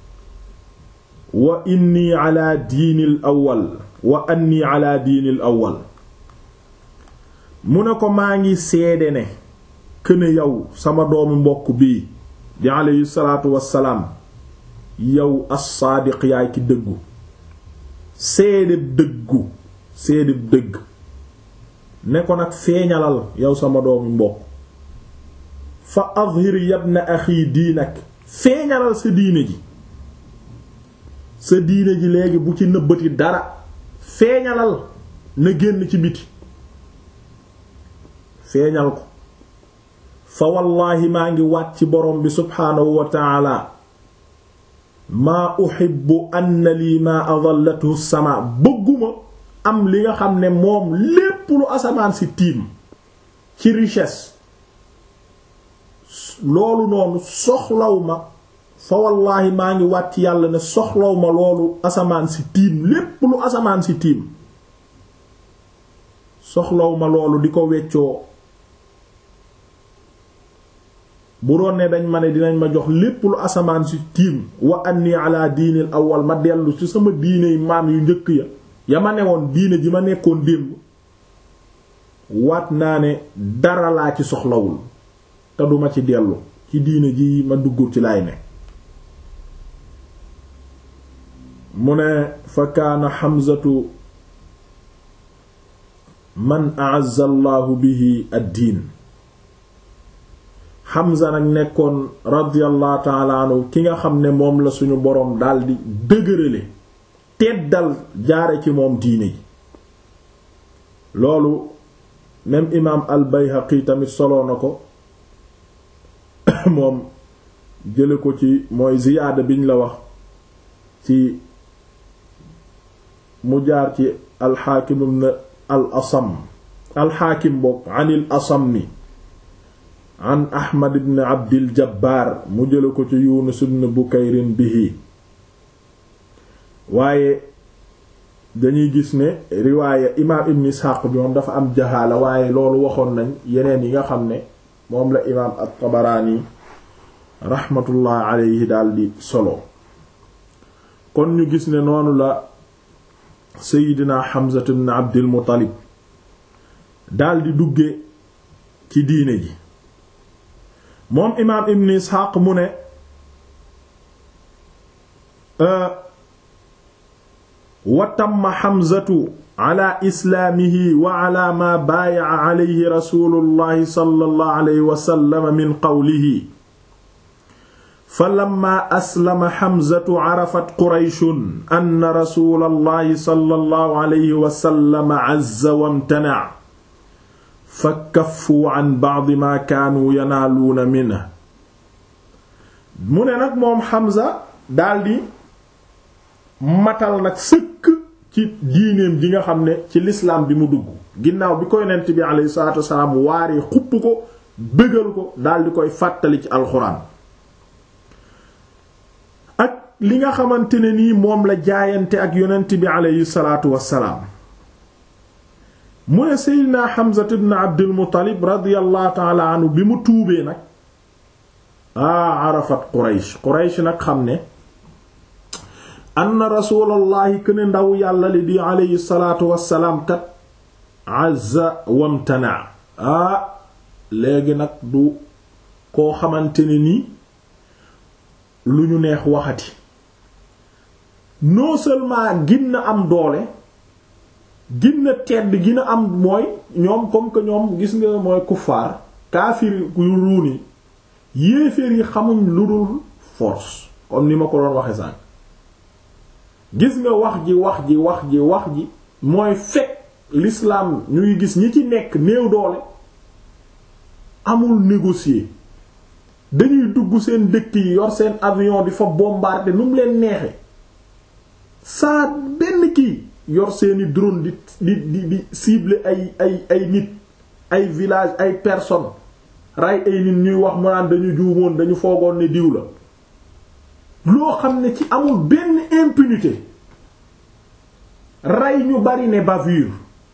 wa inni ala diinil awwal wa anni ala diinil awwal mu ne ko maa ngi seede ne këne yow sama doomu mbokk bii di aleyhi salaatu wassalaam yow as-saadiq yaay ki dëggu seede dëggu seede dëgg ne ko nag feeñalal yow sama doomu mbokk fa azhir yabna axi diinak feeñalal sa diine ji sa diine ji léegi bu ci nëbbati dara feeñalal na génn ci biti feeñal ko fa wallaahi maa ngi waat ci borom bi subhaanahu wa taala maa uhibbu anna lii maa adallathu sama bëgguma am li nga xam ne moom lépp lu asamaan si tiim ci richesse loolu noonu soxlaw ma fa wallaahi maa ngi wàcc yàlla ne soxlaw ma loolu asamaan si tiim lépp lu asamaan si tiim soxlaw ma loolu di ko weccoo bu doon ne dañ ma ne dinañ ma jox lépp lu asamaan si tiim wa anni ala diinil awwal ma dellu ci sama diiney maam yu njëkk ya ya ma newoon diine ji ma nekkoon démb waat naa ne dara laa ci soxlawul te duma ci dellu ci diine ji ma dugg ci lay ne mu ne fa kaana xamzatu man a'azza allahu bihi ad-diin xamza nag nekkoon radiyallahu ta'ala anhu ki nga xam ne moom la suñu boroom daldi dëgërale teddal jaare ci moom diine ji loolu même imaam al bayhaqi tamit soloo na ko moom jële ko ci mooy ziyaada biñ la wax ci mu jaar ci alxaakim ibn al asam alxaakim bokk anil asami an ahmad ibn abdil jabbaar mu jële ko ci yunus ibn bukayrin bihi waaye dañuy gis ne riwaaya imaam ibn isxaaq bi moom dafa am jahaala waaye loolu waxoon nañ yeneen yi nga xam ne moom la imaam at-tabaraani raxmatullah alayhi daldi solo kon ñu gis ne noonu la seydina Hamza ibn abdil muttalib daldi dugge ci diine ji moom imaam ibn isxaaq mu ne wa tamma Hamzatu ala islaamihi wa ala ma baaya'a alayhi rasuulullahi sallallahu alayhi wa sallam min qawlihi fa lamma aslama xamzatu carafat qurayshun anna rasulallahi sallallahu alayhi wa sallam azza wamtanac fa kaffuu can bacdi maa kaanuu yanaaluuna minhu mu ne nag moom xamza daldi matal nag sëkk ci diineem ji nga xam ne ci lislaam bi mu dugg ginnaaw bi ko yonent bi alayhi salaatu wasalaam waaree xupp ko bëggal ko daldi koy fàttali ci alxuraan ak li nga xamante ne nii moom la jaayante ak yonent bi alayhi salaatu wasalaam mu ne seydina Hamza ibn Abdul Muttalib radiyallahu ta'ala anhu bi mu tuubee nag aa arafat Quraysh Quraysh nag xam ne anna rasulallahi këne ndaw yàlla li di alayhi salaatu wassalaam kat azza wamtana aa léegi nag du koo xamante ne ni lu ñu neex waxati non seulement gin am doole gin tedd gin am mooy ñoom comme que ñoom gis nga mooy kuffaar kaafir yu ruuni yéeféer yi xamuñ lu dul force comme ni ma ko doon waxe sànq gis nga wax ji wax ji wax ji wax ji mooy fekk l'islam ñuy gis ñi ci nekk néew doole amul négocier dañuy dugg seen dëkk yi yor seen avion di fa bombarder nu mu leen neexe saa benn kii yor seeni drone di di di di cibler ay ay ay nit ay village ay personnes ray ay nit ñuy wax mu naan dañu juumoon dañu foogoon ne diw la loo xam ne ci amul benn impunité rey ñu bari ne bavure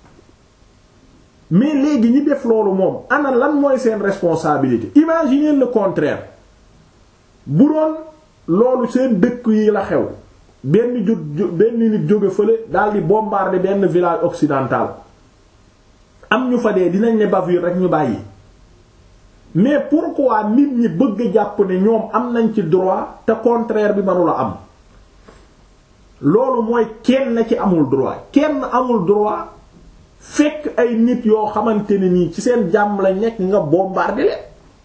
mais léegi ñi def loolu moom ana lan mooy seen responsabilité imaginez le contraire bu doon loolu seen dëkk yi la xew benn jot benn nit jóge fële daldi bombarder benn village occidental am ñu fa dee dinañ ne bavure rek ñu bàyyi mais pourquoi nit ñi bëgg jàpp ne ñoom am nañ ci droit te contraire bi mënula am loolu mooy kenn ci amul droit kenn amul droit fekk ay nit yoo xamante ne nii ci seen jàmm la nekk nga bombarder leen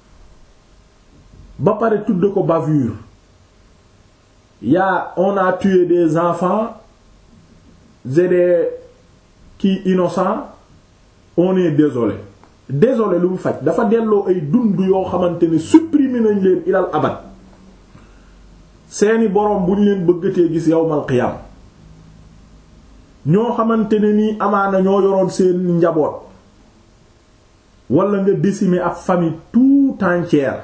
ba pare tudd ko bavure yaa on a tué des enfants et des qui innocents on est désolé désolé lu mu faj dafa delloo ay dund yoo xamante ne supprimer nañ leen ilal abad seeni boroom bu ñu leen bëggatee gis yawmal qiyam ñoo xamante ne nii amaana ñoo yoroon seen njaboot wala nga décimer ab famille tout entière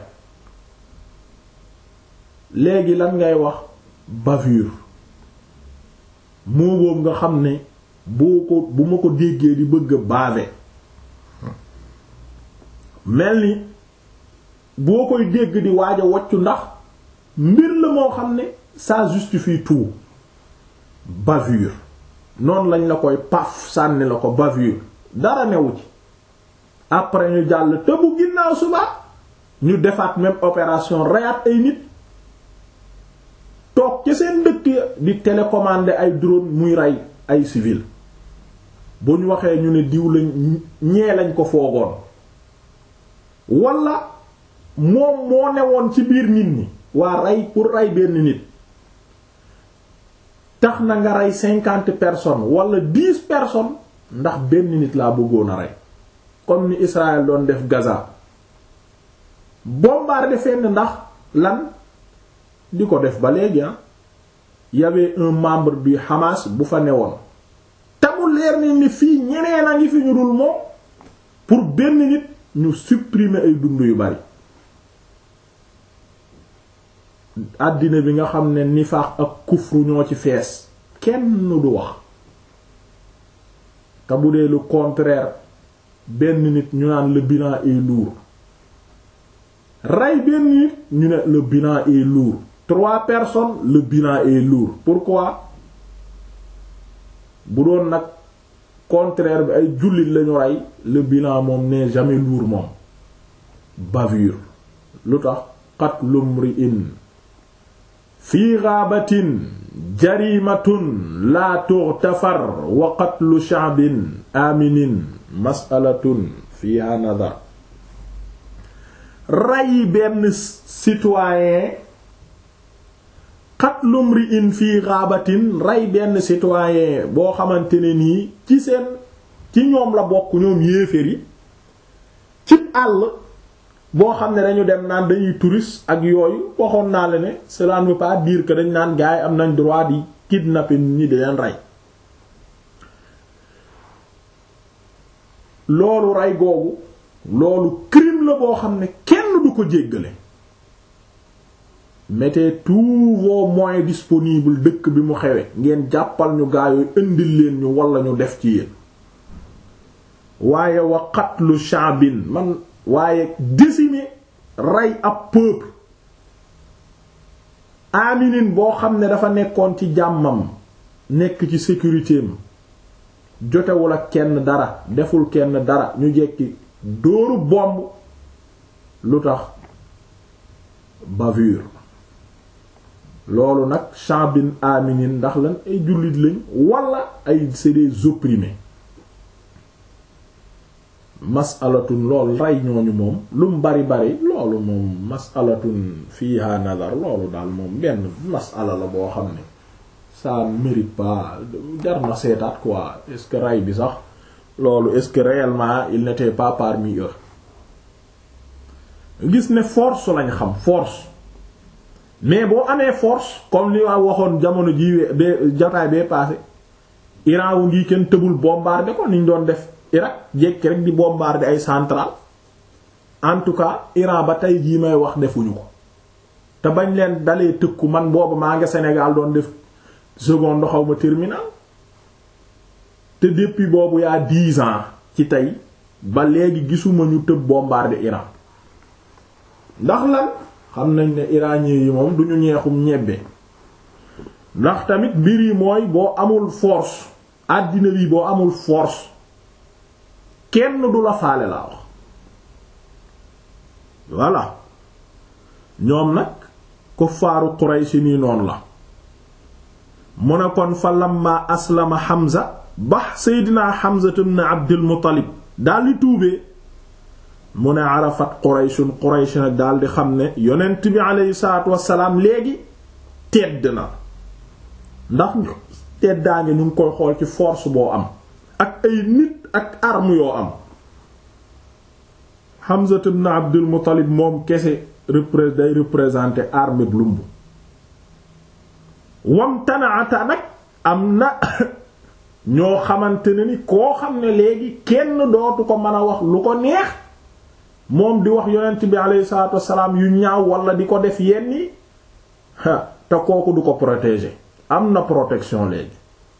léegi lan ngay wax bavure moo boobu nga xam ne boo ko bu ma ko déggee di bëgg a baave mel ni boo koy dégg di waaj a waccu ndax mbir la moo xam ne ça justifie tout bavure noonu lañ la koy paf sànni la ko bavure dara newu ci après ñu jàll te bu ginnaaw suba ñu defaat même opération reyaat ay nit toog ci seen dëkk di télécommander ay drone muy rey ay civil bu ñu waxee ñu ne diw lañ ñee lañ ko foogoon wala moom moo newoon ci biir nit ñi waa rey pour rey benn nit tax na nga rey cinquante personnes wala dix personnes ndax benn nit laa bëggoon a rey comme ni Israël doon def Gaza bombarder fenn ndax lan di ko def ba léegi ah y avait un membre du Hamas bu fa newoon te mu leer ni ni fii ñeneen a ngi fi ñu dul moom pour benn nit ñu supprimer ay dund yu bari àddina bi nga xam ne nifaax ak kufru ñoo ci fees kenn du wax te bu dee le contraire benn nit ñu naan le bilan est lourd rey benn nit ñu ne le bilan est lourd trois personnes le bilan est lourd pourquoi bu doon nag contraire bi ay jullit lañu rey le bilan moom n'est jamais lourd moom bavure lu tax qatlu mri'in fii gaabatin jarimatun laa tughfar wa qatlu sha'bin aminin mas'alatun fiha nadar rey benn citoyen qatlu mri'in fii ghabatin rey benn citoyen boo xamante ne nii ci seen ci ñoom la bokk ñoom yéeféer yi cib àll boo xam ne dañu dem naan dañuy touriste ak yooyu waxoon naa la ne cela ne veut pas dire que dañ naan gars yi am nañ droit di kidnapper nit ñi di leen rey loolu rey googu loolu crime la boo xam ne kenn du ko jéggale mettez tous vos moyens disponibles dëkk bi mu xewe ngeen jàppal ñu gaa yooyu indil leen ñu walla ñu def ci yéen waaye wa qatlu sha'bin man waaye décimer rey ab peuple aminin boo xam ne dafa nekkoon ci jàmmam nekk ci sécurité am jotewul ak kenn dara deful kenn dara ñu jekki dóoru bomb lu tax bavure loolu nag sha'bin aminin ndax lan ay jullit lañ wala ay c'est des opprimés masalatun loolu rey ñooñu moom lu mu bari bari loolu moom masalatun fiha nazar loolu daal moom benn masala la boo xam ne ça mérite pas jar na seetaat quoi est-ce que rey bi sax loolu est-ce que réellement il n'était pas parmi eux gis ne force lañ xam force mais boo amee force comme li waa waxoon jamono ji be jotaay bee passé Iran wu ngi kenn tëbul bombarder ko niñ doon def Irak jekki rek di bombarder ay centrale en tout cas Iran ba tey jii may wax defuñu ko te bañ leen dalee tëkku man booba maa nga Sénégal doon def seconde xaw ma terminal te depuis boobu yaa dix ans ci tey ba léegi gisuma ñu tëb bombarder Iran ndax lan xam nañ ne iranien yi moom duñu ñeexum ñebbe ndax tamit mbir yi mooy boo amul force àddina bi boo amul force kenn du la faale laa wax voilà ñoom nag kuffaaru Quraysh nii noonu la mu ne kon fa lamma aslama Hamza ba Seydina Hamza ibn Abdul Muttalib daldi tuubee mu ne arafat Qurayshun Quraysh nag daldi xam ne yonent bi aleyhi salaatu wassalaam léegi tedd na ndax teddaa ngi ñu ngi koy xool ci force boo am ak ay nit ak arme yoo am Hamza ibn Abdul Muttalib moom kese repré day représenter armée bu lumb wam tanaata nag am na ñoo xamante ne ni koo xam ne léegi kenn dootu ko mën a wax lu ko neex moom di wax yonent bi alayhi salaatu wassalaam yu ñaaw wala di ko def yenn yi te kooku du ko protéger am na protection léegi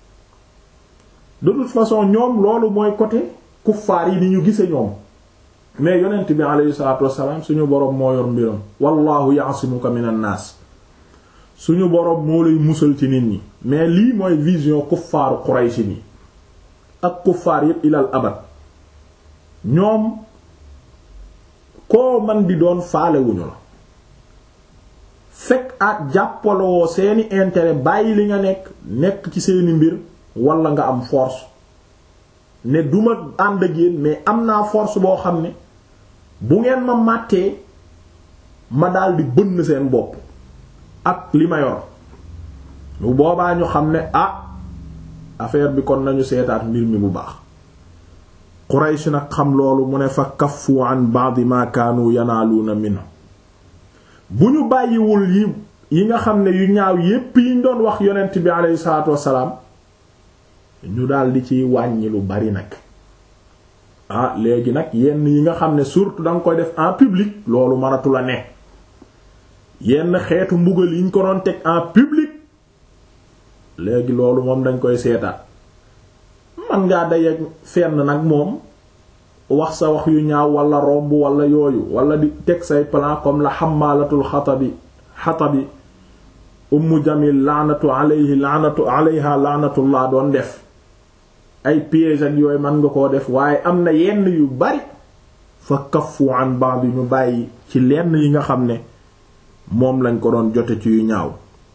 de toute façon ñoom loolu mooy côté kuffaar yi ni ñu gise ñoom mais yonent bi alayhi salaatu wassalaam suñu boroom moo yor mbiram wallahu ya'simuka minan naas suñu boroom moo lay musal ci nit ñi mais lii mooy vision kuffaaru Quraysh ni ak kuffaar yépp ilal abad ñoom koo man di doon faalewuñu la fekk ak jàppaloo seeni intérêt bàyyi li nga nekk nekk ci seeni mbir wala nga am force ne duma ànd ak yéen mais am naa force boo xam ne bu ngeen ma màttee ma daldi bënn seen bopp ak li ma yor bu boobaa ñu xam ne ah affaire bi kon nañu seetaat mbir mi bu baax Quraysh nag xam loolu mu ne fa kaffu an ba'd ma kaanu yanaaluuna minhu bu ñu bàyyiwul yi yi nga xam ne yu ñaaw yépp yiñ doon wax yonent bi aleyhi salaatu wassalaam ñu daldi ciy wàññi lu bari nag ah léegi nag yenn yi nga xam ne surtout danga koy def en public loolu mënatu la ne yenn xeetu mbugal yiñ ko doon teg en public léegi loolu moom dañ koy seetaat man ngaa dayeeg fenn nag moom wax sa wax yu ñaaw wala romb wala yooyu wala di teg say plan comme la xamaalatul xatabi xatabi ummu jamil laanatu alayhi laanatu alayha laanatullah doon def ay piège ak yooyu mën nga koo def waaye am na yenn yu bari fa kaffu an ba'd ñu bàyyi ci lenn yi nga xam ne moom lañ ko doon jote ci yu ñaaw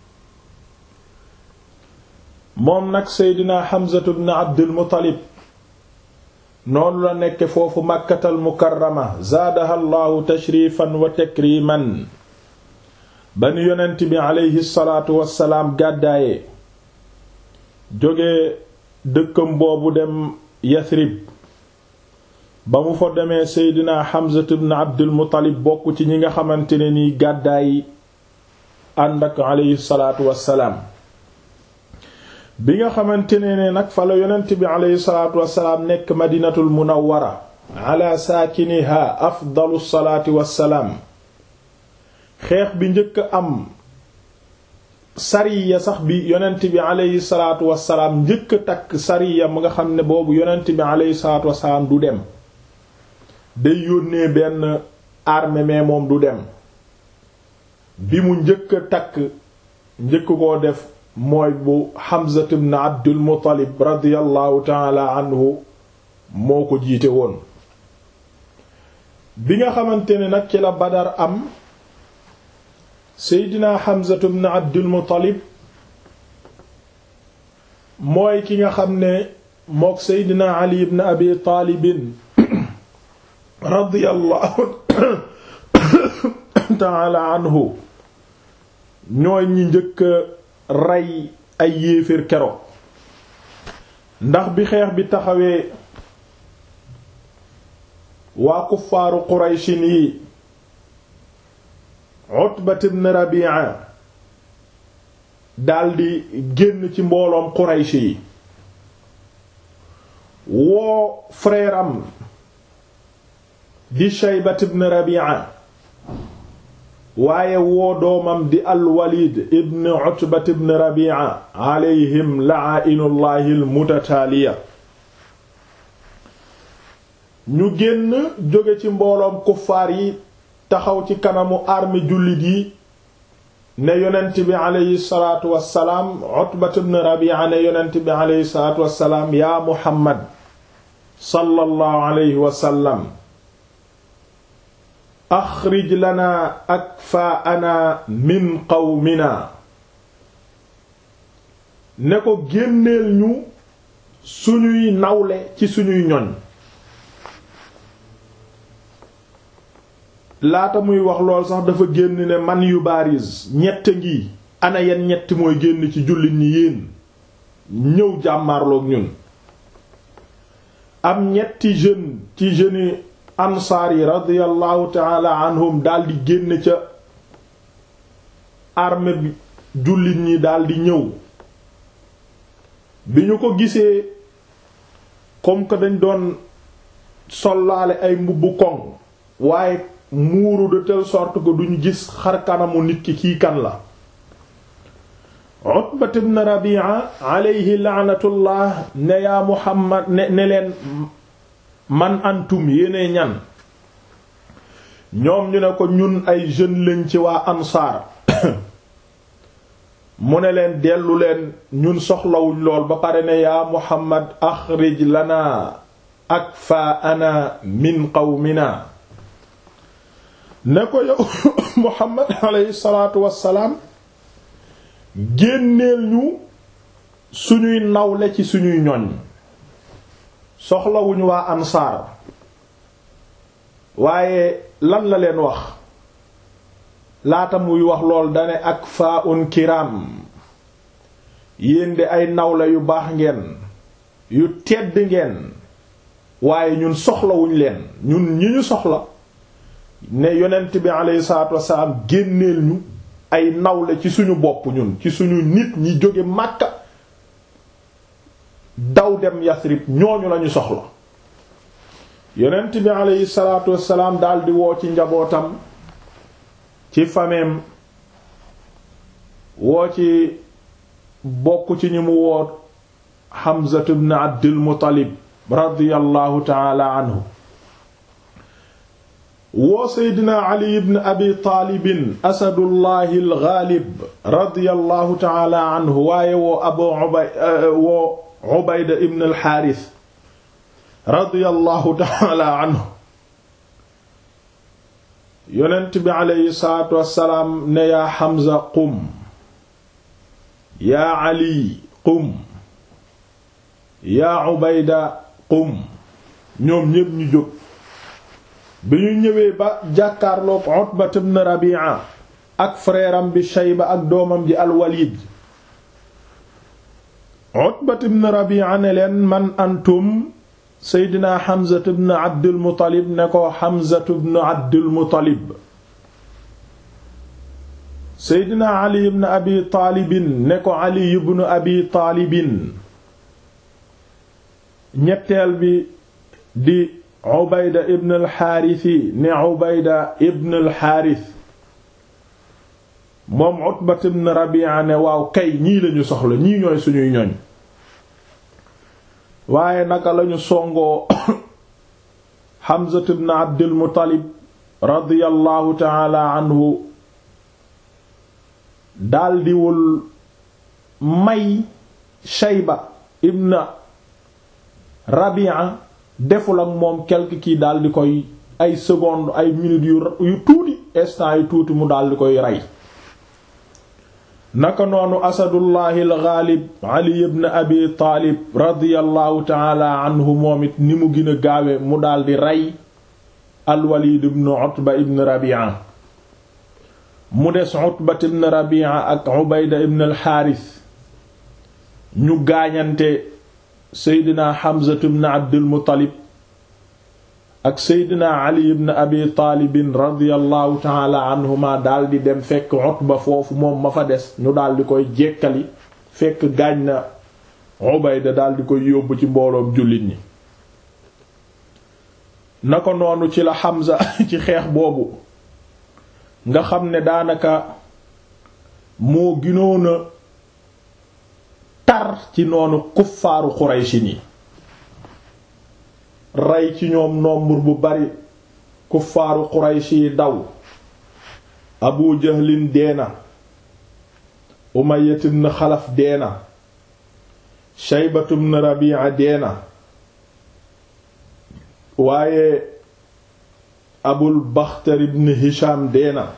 moom nag seydina Hamzatu ibn Abdul Muttalib noonu la nekk foofu Makkatal Mukarrama zaadaha Allahu tashrifan wa takriman ba ni yonent bi aleyhi salaatu wassalaam gàddaaye jóge dëkkam boobu dem Yasrib ba mu fa demee Seydina Hamza ibn Abdul Muttalib bokk ci ñi nga xamante ne nii gàddaay ànd ak aleyhi salaatu wassalaam bi nga xamante ne ne nag fa la yonent bi aleyhi salaatu wassalaam nekk Madinatul Munawwara ala saakiniha afdalu salaati wassalaam xeex bi njëkk am sariya sax bi yonent bi aleyhi salaatu wassalaam njëkk a takk sariya mu nga xam ne boobu yonent bi aleyhi salaatu wassalaam du dem day yónnee benn armée mais moom du dem bi mu njëkk a takk njëkk koo def mooy bu Hamza ibn Abdul Muttalib radiyallahu taala anhu moo ko jiite woon bi nga xamante ne nag ci la Badar am Seydina Hamza ibn Abdul Muttalib mooy ki nga xam ne mook Seydina Ali ibn Abi Taalibin radiyallahu taala anhu ñooy ñi njëkk rey ay yéeféer keroog ndax bi xeex bi taxawee waa kuffaaru Qurayshin yi Utbat ibn Rabi'a daldi génn ci mbooloom Quraysh yi woo frère am di Shaybat ibn Rabi'a waaye woo doomam di al-Walid ibn Utbat ibn Rabi'a alayhim la'ainullahi al-mutataaliya ñu génn jóge ci mbooloom kuffaar yi taxaw ci kanamu armée jullit yi ne yonent bi aleyhi salaatu wassalaam Utbat ibn Rabi'a ne yonent bi aleyhi salaatu wassalaam yaa Muhammad sallallahu alayhi wa sallam axrij lana akfaana min qawmina ne ko génneel ñu suñuy nawle ci suñuy ñoñ laata muy wax lool sax dafa génn ne man yu baaris ñett ngi ana yan ñett mooy génn ci jullit ñi yéen ñëw jàmmaarloog ñun am ñetti jeune ci jeunes ansaar yi radiyallahu taala anhum daldi génn ca armée bi jullit ñi daldi ñëw bi ñu ko gisee comme que dañ doon sollaale ay mbubbu koŋ waaye muuru de telle sorte que duñu gis xar kanamu nit ki kii kan la Utbat ibn Rabi'a alayhi la'natullah ne yaa Muhammad ne ne leen man antum yéene ñan ñoom ñu ne ko ñun ay jeunes lañ ci waa ansaar mu ne leen dellu leen ñun soxlawuñ lool ba pare ne yaa Muhammad axrij lana akfaana min qawmina ne ko yow Muhammad alayhi salaatu wassalaam génneel ñu suñuy nawle ci suñuy ñoñ soxlawuñu waa ansaar waaye lan la leen wax laata muy wax lool dane ak faa un kiram yéen de ay nawle yu baax ngeen yu tedd ngeen waaye ñun soxlawuñ leen ñun ñi ñu soxla ne yonent bi alayhi salaatu wassalaam génneel ñu ay nawle ci suñu bopp ñun ci suñu nit ñi jóge Makka daw dem Yasrib ñooñu lañu soxla yonent bi alayhi salaatu wassalaam daldi woo ci njabootam ci fameem woo ci bokk ci ñi mu woo Hamza ibn Abdul Muttalib radiyallahu ta'ala anhu woo seydina ali ibn abi taalibin asadullahi algaalib radiyallahu taala anhu waaye woo abu ubay woo ubayda ibn alxaaris radiyallahu taala anhu yonent bi aleyhi salaatu wassalaam ne yaa xamza qum yaa ali qum yaa ubayda qum ñoom ñépp ñu jóg bi ñu ñëwee ba jàkkaarloog Utbat ibn Rabi'a ak frère am bi Shayba ak doomam ji al-Walid Utbat ibn Rabi'a ne leen man antum Seydina Hamza ibn Abdul Muttalib ne ko Hamza ibn Abdul Muttalib Seydina Ali ibn Abi Taalibin ne ko Ali ibn Abi Taalibin ñetteel bi di Ubayda ibn al-Haarisi ne Ubayda ibn al-Haaris moom Utbat ibn Rabi'a ne waaw kay ñii lañu soxla ñii ñooy suñuy ñoñ waaye naka lañu songoo Hamza ibn Abdul Muttalib radiyallahu ta'ala anhu daldiwul may Shayba ibn Rabi'a deful ak moom quelque kii daldi koy ay seconde ay minutes yu yu tuuti instant yu tuuti mu daldi koy rey naka noonu asadullahi al-ghalib ali ibn abi taalib radiyallahu taala anhu moom it ni mu gën a gaawe mu daldi rey al-walid ibn utba ibn rabi'a mu des utba ibn rabi'a ak ubayda ibn al-haaris ñu gaañante seydina hamza ibn abdul muttalib ak seydina ali ibn abi taalibin radiallahu taala anhuma daldi dem fekk utba foofu moom ma fa des ñu daldi koy jekkali fekk gaañ na ubayda daldi koy yóbbu ci mbooloom jullit ñi na ko noonu ci la Hamza ci xeex boobu nga xam ne daanaka moo ginoona tar ci noonu kuffaaru Qurayshi ni rey ci ñoom nombre bu bari kuffaaru Qurayshi yi daw Abu Jahlin deena Umayya ibn Xalaf deena Shaybatu ibn Rabi'a deena waaye Abul Baxtar ibn Hisham deena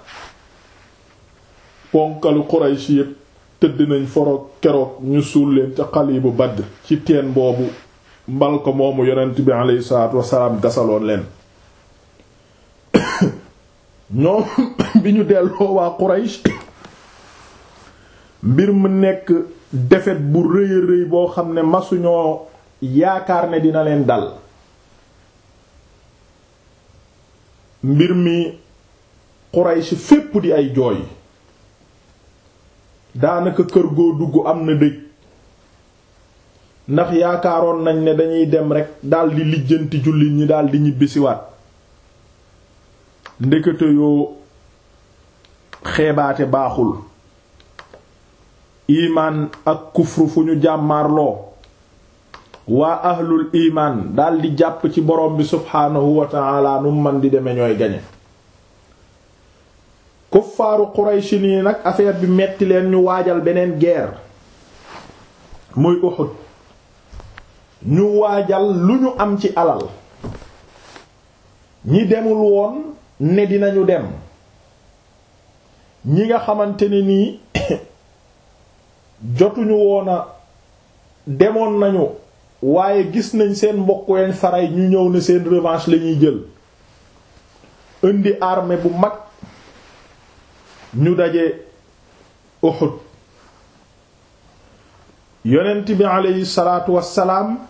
ponkalu Quraysh yépp tëdd nañ foroog keroog ñu suul leen ca Xalibu Badr ci teen boobu mbal ko moomu yonent bi aleyhi salaatu wasalaam gasaloon leen ñoom bi ñu delloo waa Quraysh mbir mu nekk defet bu rëy a rëy boo xam ne masuñoo yaakaar ne dina leen dal mbir mi Quraysh fépp di ay jooy daanaka kër goo dugg am na dëj ndax yaakaaroon nañ ne dañuy dem rekk daldi lijjanti jullit ñi daldi ñibbisiwaat ndekete yoo xeebaate baaxul imaan ak kufru fu ñu jàmmaarloo waa ahlul imaan daldi jàpp ci borom bi subhaanahu wa ta'ala nu man di deme ñooy gañe kuffaaru Qurayshi nii nag affaire bi metti leen ñu waajal beneen guerre muy Uhud ñu waajal lu ñu am ci alal ñi demul woon ne dinañu dem ñi nga xamante ne nii jotuñu woona demoon nañu waaye gis nañ seen mbokk yañ faray ñu ñëw ne seen revanche lañuy jël indi armée bu mag ñu daje Uhud yonent bi aleyhi salaatu wassalaam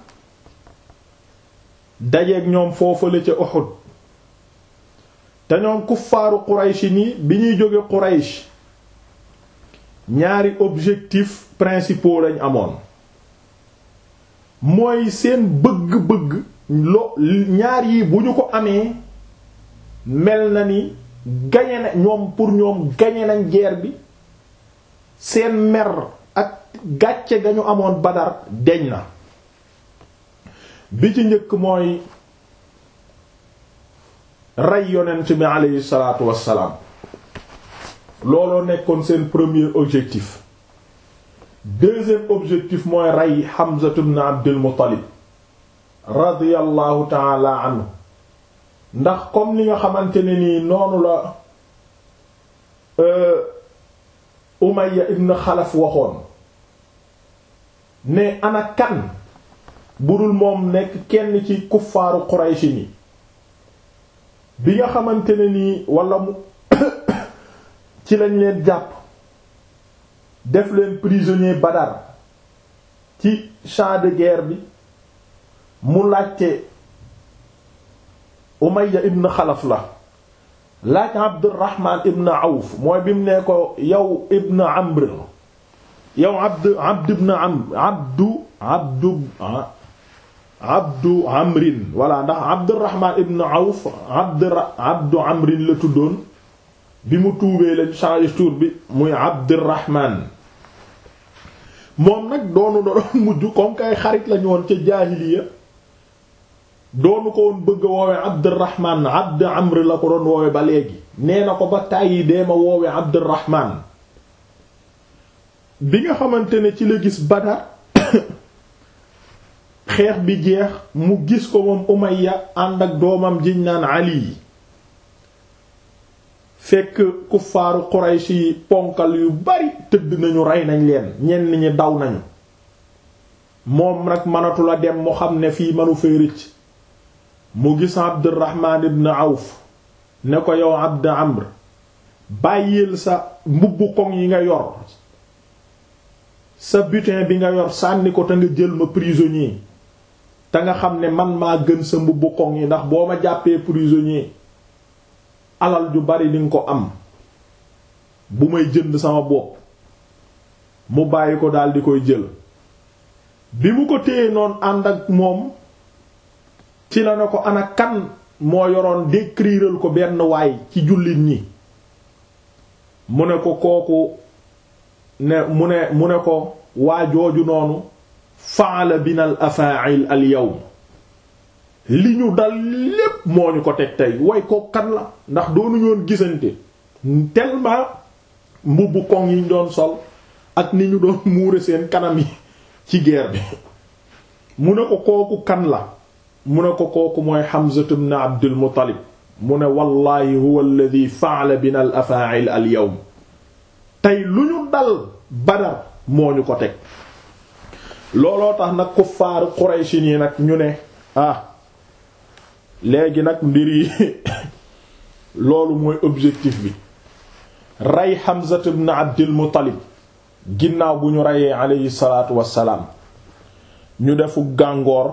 dajeeg ñoom foofale ca Uhud te ñoom kuffaaru Quraysh ni bi ñuy jóge Quraysh ñaari objectif principaux lañ amoon mooy seen bëgg-bëgg lo ñaar yi bu ñu ko amee mel na ni gañe na ñoom pour ñoom gañe nañ guerre bi seen mer ak gàcce ga ñu amoon Badar deñ na bi ci njëkk mooy rey yonent bi aleyhi salaatu wassalaam looloo nekkoon seen premier objectif deuxième objectif mooy rey Hamza ibn Abdul Muttalib radiyallahu taala anhu ndax comme li nga xamante ne nii noonu la Umayya ibn Xalaf waxoon ne ana kan budul moom nekk kenn ci kuffaaru Qurayshi ni bi nga xamante ne nii wala mu ci lañ leen jàpp def leen prisonnier Badar ci champ de guerre bi mu laajte Umayya ibn Xalaf la laaj Abdurrahman ibn Awf mooy bi mu ne ko yow ibn Amr yow Abd Abd ibn Amr Abdu Abdu Abdu Amrin voilà ndax Abdurrahman ibn Awf Abd Abdu Amrin la tuddoon bi mu tuubee lañ changé tour bi muy Abdurrahman moom nag doonu doon mujj comme kay xarit lañu woon ca jaahiliya doonu ko woon bëgg a woowe Abdurrahman Abd Amr la ko doon woowe ba léegi nee na ko ba tàyyi dee ma woowe Abdurrahman bi nga xamante ne ci la gis Badar xeex bi jeex mu gis ko moom Umayya ànd ak doomam jiñ naan Ali fekk kuffaaru Quraysh yi ponkal yu bari tëdd nañu rey nañ leen ñenn ñi daw nañu moom nag mënatu la dem mu xam ne fii mënu fay rëcc mu gis Abdurrahman ibn Awf ne ko yow Abd Amr bàyyil sa mbubbu koŋ yi nga yor sa butin bi nga yor sànni ko te nga jël ma prisonnier te nga xam ne man maa gën sa mbubbu koŋ yi ndax boo ma jàppee prisonnier alal ju bari di nga ko am bu may jënd sama bopp mu bàyyi ko daal di koy jël bi mu ko téye noonu ànd ak moom ci la ne ko ana kan moo yoroon décriral ko benn waay ci jullit ñi mu ne ko kooku ne mu ne mu ne ko waa jooju noonu faala bina al afa'il al yawm li ñu dal lépp moo ñu ko teg tey way ko kan la ndax doonu ñoon gisante tellement mbubbu koŋ yi ñu doon sol ak ni ñu doon muure seen kanam yi ci guerre bi mu ne ko kooku kan la mu ne ko kooku mooy Hamza ibn Abdul Muttalib mu ne wallahi huwa alladhi fa'ala bina al afa'il al yawm tey lu ñu dal Badar moo ñu ko teg looloo tax nag kuffaaru Quraysh yi nag ñu ne ah léegi nag mbir yi loolu mooy objectif bi rey Hamza ibn Abdul Muttalib ginnaaw bu ñu reyee aleyhi salaatu wassalaam ñu defu gàngoor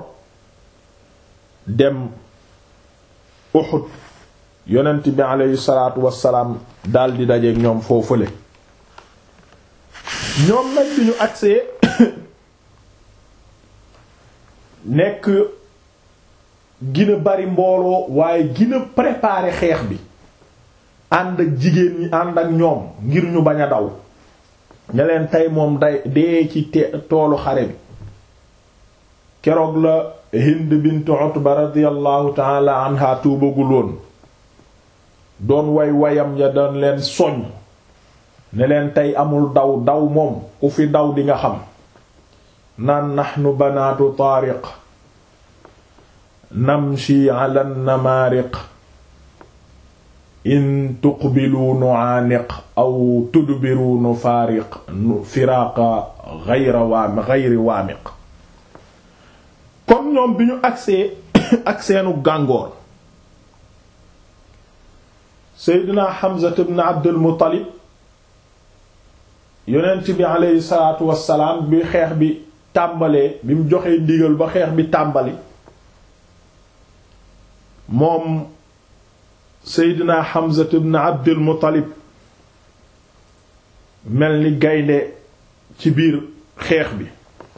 dem Uhud yonent bi aleyhi salaatu wassalaam daldi dajeek ñoom foofule ñoom nag bi ñu agsee nekk gina bari mbooloo waaye gina préparer xeex bi ànd ak jigéen ñi ànd ak ñoom ngir ñu bañ a daw ña leen tey moom day dee ci toolu xare bi keroog la Hind bint Utba radiyallahu taala anha tuubaguloon doon way wayam ya doon leen soñ ne leen tey amul daw daw moom ku fi daw di nga xam naan naxnu banaatu taariq namshi ala namaariq in tuqbilu nu'aaniq aw tudbiru nufaariq firaaqa ghayra waami ghayri waamiq kon ñoom bi ñu agsee ak seenu gàngoor Seydina Hamza ibn Abdul Muttalib yonent bi aleyhi salaatu wassalaam bi xeex bi tàmbalee bi mu joxee ndigal ba xeex bi tàmbali moom Seydina Hamza ibn Abdul Muttalib mel ni gaynde ci biir xeex bi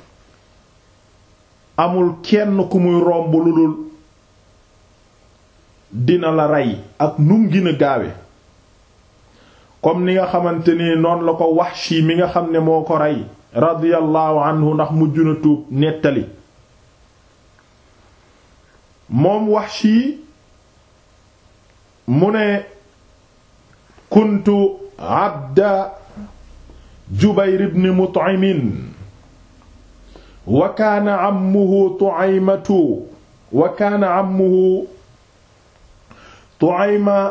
amul kenn ku muy romb lu dul dina la rey ak num gën a gaawe comme ni nga xamante ni noonu la ko Wahshi mi nga xam ne moo ko rey radiyallahu anhu ndax mujj na tuub nettali moom Wahshi mu ne kuntu abda Jubayr ibn Mut'im wa kaana ammuhu Tu'aymatu wa kaana ammuhu Tu'ayma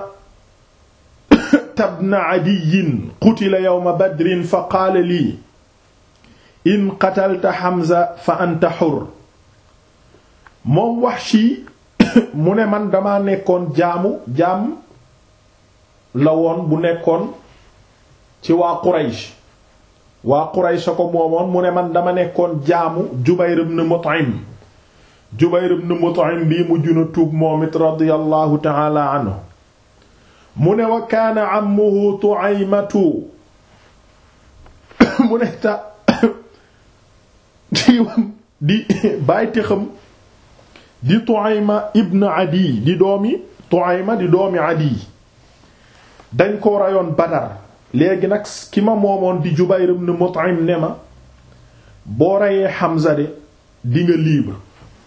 ibn Adiy qutila yawma Badrin fa qaala lii in qatalta Hamza fa anta hurr moom Wahshi mu ne man dama nekkoon jaamu jaam la woon bu nekkoon ci waa Quraysh waa Quraysh ko moomoon mu ne man dama nekkoon jaamu Jubayr ibn Mut'im Jubayr ibn Mut'im bii mujj na tuub moom it radiyallahu ta'ala anhu mu ne wa kaana ammuhu Tu'aymatu mu ne ta di bàyti xam di Tu'ayma ibn Adi di doomi Tu'ayma di doomi Adi dañ ko rayoon Badar léegi nag ki ma moomoon di Jubayr ibn Mut'im ne ma boo reyee Hamza de di nga libre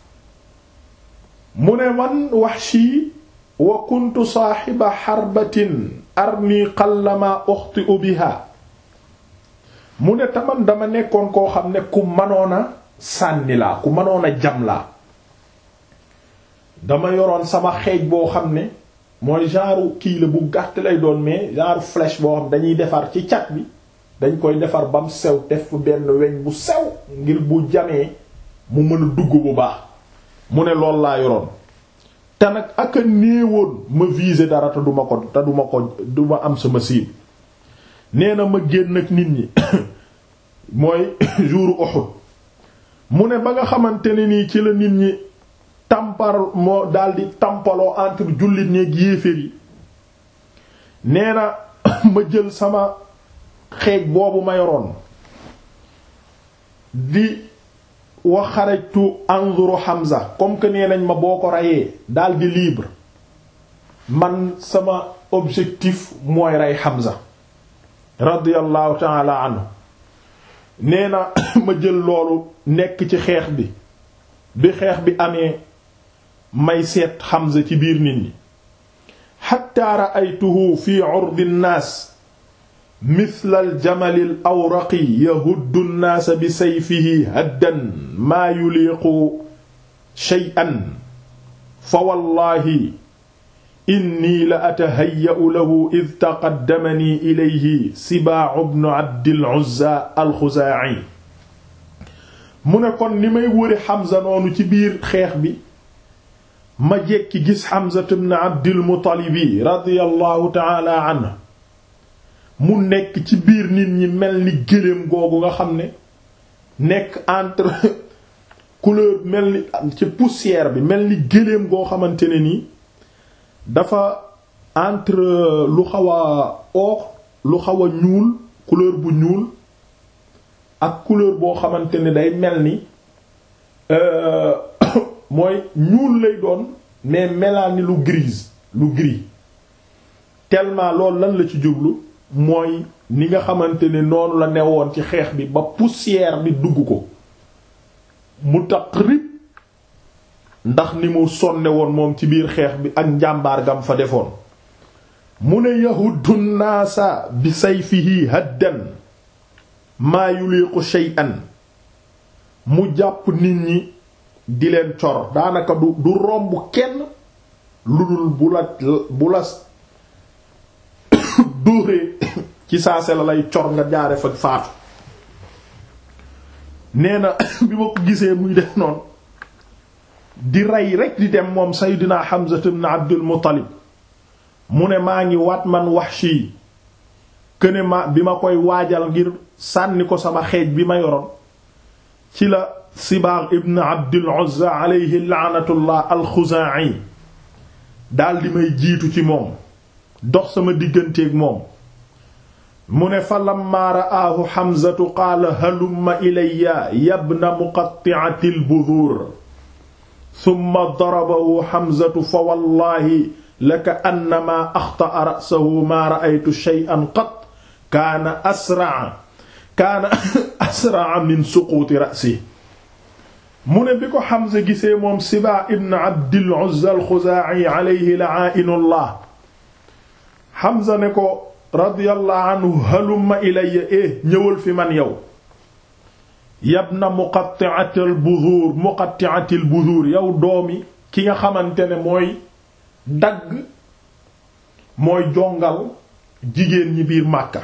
mu ne man Wahshi wa kuntu saaxiba xarbatin armi qallama uxti'u biha mu ne taman dama nekkoon koo xam ne ku mënoon a sànni laa ku mënoon a jam laa dama yoroon sama xeej boo xam ne mooy genre kii la bu gàtt lay doon mais genre flèche boo xam dañuy defar ci cat bi dañ koy defar bam sew def benn weñ bu sew ngir bu jamee mu mën a dugg bu baax mu ne lool laa yoroon te nag ak a néewoon ma viser dara te duma ko te duma ko duma am sama cible nee na ma génn ak nit ñi mooy jour Uhud mu ne ba nga xamante ne nii ci la nit ñi tampar moo daldi tampaloo entre jullit ñeeg yéeféer yi nee na ma jël sama xeej boobu ma yoroon di wa xarajtu anzuru Hamza comme que nee nañ ma boo ko reyee daldi libre man sama objectif mooy rey Hamza radiyallahu ta'ala anhu nee na ma jël loolu nekk ci xeex bi bi xeex bi amee may seet Hamza ci biir nit ñi hatta ra'aytuhu fi 'urdi an-nas mithla al-jamali al-awraqi yahuddu an-nas bi sayfihi haddan maa yuliqu shay'an fa wallahi inni la atahayya'u lahu id taqaddamani ilayhi Sibaa ibn Abdil Uzza al-Xuzaa'i mu ne kon ni may wëri Hamza noonu ci biir xeex bi ma jekki gis Hamza ibn Abdil Muttalib radiyallahu ta'ala anhu mu nekk ci biir nit ñi mel ni gëléem googu nga xam ne nekk entre couleur mel ni ci poussière bi mel ni gëléem goo xamante ne nii dafa entre lu xaw a or lu xaw a ñuul couleur bu ñuul ak couleur boo xamante ne day mel ni mooy ñuul lay doon mais melal ni lu grise lu gris tellement loolu lan la ci jublu mooy ni nga xamante ne noonu la newoon ci xeex bi ba poussière bi dugg ko mu taqrib ndax ni mu sonne woon moom ci biir xeex bi ak njàmbaar gam fa defoon mu ne yahuddu naasa bi sayfihi haddan maa yuliqu shay'an mu jàpp nit ñi di leen cor daanaka du du romb kenn lu dul bu la bu la dóoree ci saase la lay cor nga jaare fa faatu nee na bi ma ko gisee muy def noonu di rey rek di dem moom Seydina Hamza ibn Abdul Muttalib mu ne maa ngi waat man Wahshi këne ma bi ma koy waajal ngir sànni ko sama xeej bi ma yoroon ci la Sibaag ibn Abdul Uzza alayhi la'natullah al-Xuzaa'i daal di may jiitu ci moom dox sama digganteeg moom mu ne fa lamma ra'aahu Hamzatu qaala halumma ilayya yabna muqatti'atil buduur summa darabahu Hamzatu fa wallaahi laka annamaa axta'a ra'sahu maa ra'aytu shay'an qat kaana asra'a kaana asra'a min suquuti ra'sihi mu ne bi ko Hamza gisee moom Sibaa ibn Abdil Uzza al-Xuzaa'i alayhi la'aa'inullah Hamza ne ko radiyallahu anhu halumma ilayya eh ñëwal fi man yow yabna muqatti'atil buzuur muqatti'atil buzuur yow doomi ki nga xamante ne mooy dagg mooy jongal jigéen ñi biir Màkka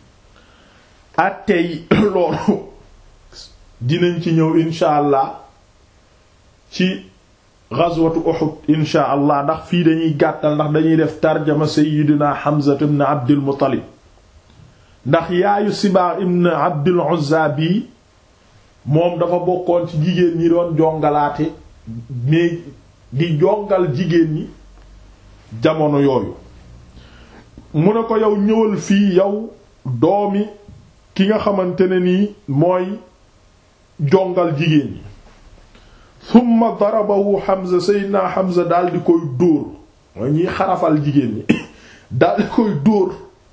attey loolu dinañ ci ñëw insha allah ci ghazwatu Uhud insha allah ndax fii dañuy gàttal ndax dañuy def tarjama sayyidina Hamza ibn Abdul Muttalib ndax yaayu Sibaa ibn Abdul Uzza bi moom dafa bokkoon ci jigéen ñi doon jongalaate mais di jongal jigéen ñi jamono yooyu mu ne ko yow ñëwal fii yow doomi ki nga xamante ne nii mooy jongal jigéen ñi summa darabahu Hamza Seydina Hamza daal di koy dóor mooy ñiy xarafal jigéen ñi daal di koy dóor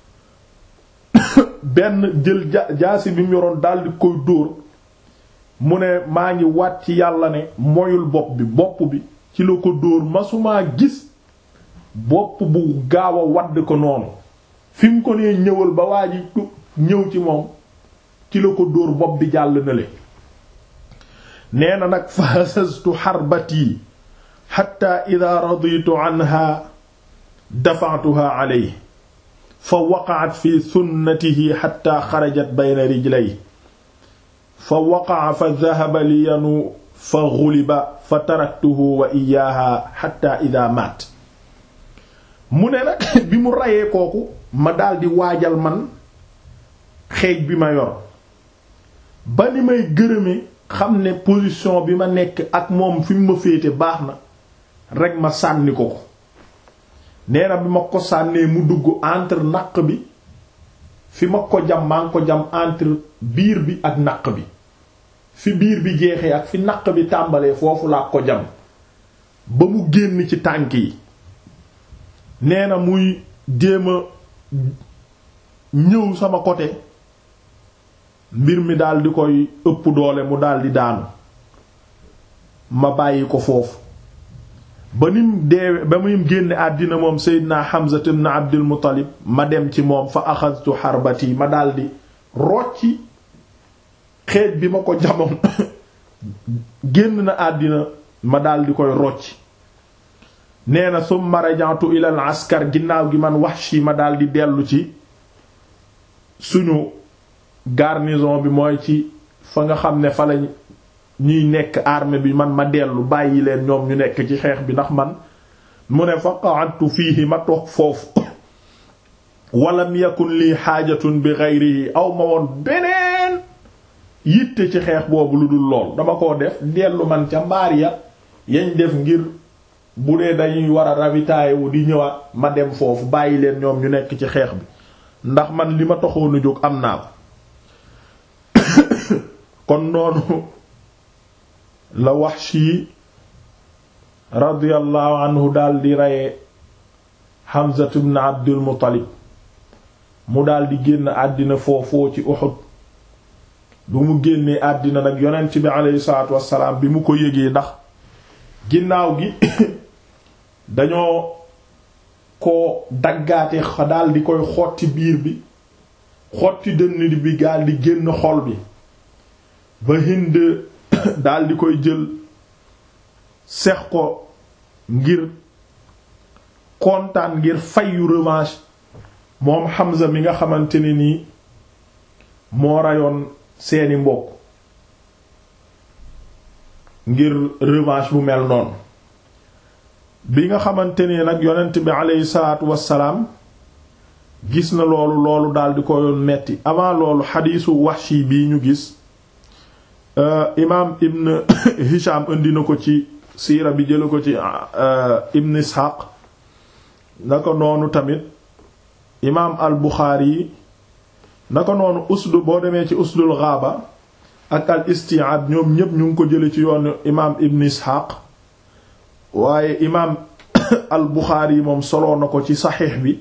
benn jël ja jaasi bi mu yoroon daal di koy dóor mu ne maa ngi waat ci yàlla ne moyul bopp bi bopp bi ci la ko dóor masumaa gis bopp bu gaaw a wadd ko noonu fi mu ko nee ñëwal ba waa ji ñëw ci moom ci la ko dóor bopp bi jàll na le nee na nag fa hasastu xarbati xatta ida raditu anha dafa'tuha alayhi fa waqa'at fi sunnatihi xatta xarajat bayna rijlayhi fa waqa'a fa dhahaba liyanu fa ghuliba fa taraktuhu wa iyaaha xatta ida maat mu ne nag bi mu rayee kooku ma daldi waajal man xeej bi ma yor ba ni may gërëme xam ne position bi ma nekk ak moom fi mu ma féete baax na rekk ma sànni ko ko nee na bi ma ko sànnee mu dugg entre naq bi fi ma ko jam maa ngi ko jam entre biir bi ak naq bi fi biir bi jeexee ak fi naq bi tàmbalee foofu laa ko jam ba mu génn ci tànk yi nee na muy jéem a ñëw sama côté mbir mi daal di koy ëpp doole mu daal di daanu ma bàyyi ko foofu ba nim deewe ba muy génne àddina moom Seydina Hamza ibn Abdul Muttalib ma dem ci moom fa axadtu xarbati ma daal di rocci xeej bi ma ko jamoon génn na àddina ma daal di koy rocci nee na summa rajantu ilal askar ginnaaw gi man Wahshi ma daal di dellu ci suñu garnison bi mooy ci fa nga xam ne fa lañ ñuy nekk armée bi man ma dellu bàyyi leen ñoom ñu nekk ci xeex bi ndax man mu ne fa qa'adtu fiihi ma toog foofu walam yakun lii xaajatun bi ghayrihi aw ma woon beneen yitte ci xeex boobu lu dul lool dama ko def dellu man ca mbaar ya yañ def ngir bu dee dañuy war a ravitailler wu di ñëwaat ma dem foofu bàyyi leen ñoom ñu nekk ci xeex bi ndax man li ma taxoon a jóg am naa ko kon noonu la Wahshi radiyallahu anhu daal di reye Hamza ibn Abdul Muttalib mu daal di génn àddina foofoo ci Uhud bu mu génnee àddina nag yonent bi aleyhi salaatu wassalaam bi mu ko yëgee ndax ginnaaw gi dañoo ko daggaate daal di koy xotti biir bi xotti dënn bi gaal di génn xol bi ba Hind daal di koy jël sex ko ngir kontaan ngir fayu revanche moom Hamza mi nga xamante ne nii moo rayoon seeni mbokk ngir revanche bu mel noonu bi nga xamante ne nag yonent bi aleyhi salaatu wassalaam gis na loolu loolu daal di ko yoon metti avant loolu xadiisu Wahshi bii ñu gis imaam ibn Hisham indi na ko ci siira bi jëla ko ci ibn Ishaq na ko noonu tamit imaam al Buxaari yi na ko noonu usdu boo demee ci usdul Ghaaba ak al Isti'aab ñoom ñépp ñu ngi ko jële ci yoonu imaam ibn Ishaq waaye imaam al Buxaari yi moom soloo na ko ci saxiix bi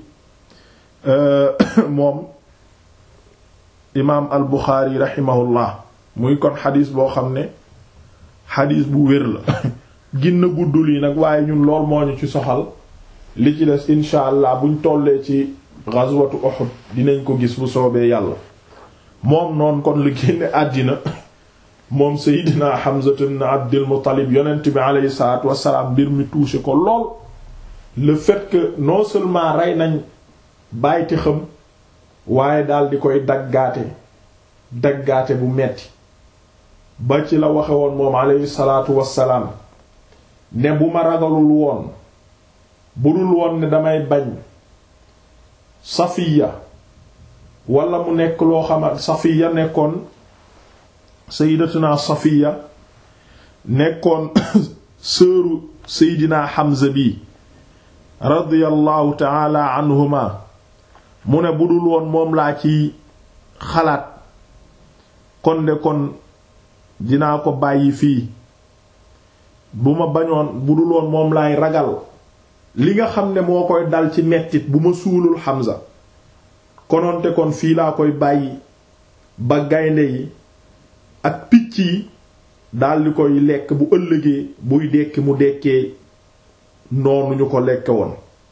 moom imaam al Buxaari raximahullah muy kon xadis boo xam ne xadis bu wér la ginna guddul yi nag waaye ñun lool moo ñu ci soxal li ci des incha allah buñ tollee ci ghazwatu Uhud dinañ ko gis bu soobee yàlla moom noonu kon lu génne àddina moom Seydina Hamza ibn Abdul Muttalib yonent bi aleyhi salaatu wassalaam mbir mi touché ko lool le fait que non seulement rey nañ bàyti xam waaye daal di koy daggaate daggaate bu metti ba ci la waxe woon moom aleyhi salaatu wassalaam ne bu ma ragalul woon bu dul woon ne damay bañ Safiya wala mu nekk loo xamat Safiya nekkoon sayyidatuna Safiya nekkoon sëru Seydina Hamza bi radiyallahu taala anhuma mu ne bu dul woon moom laa ci xalaat kon de kon dinaa ko bàyyi fii bu ma bañoon bu dul woon moom laay ragal li nga xam ne moo koy dal ci mettit bu ma suulul Hamza kononte kon fii laa koy bàyyi ba gaynde yi ak picc yi daldi koy lekk bu ëllëgee buy dekki mu dekkee noonu ñu ko lekke woon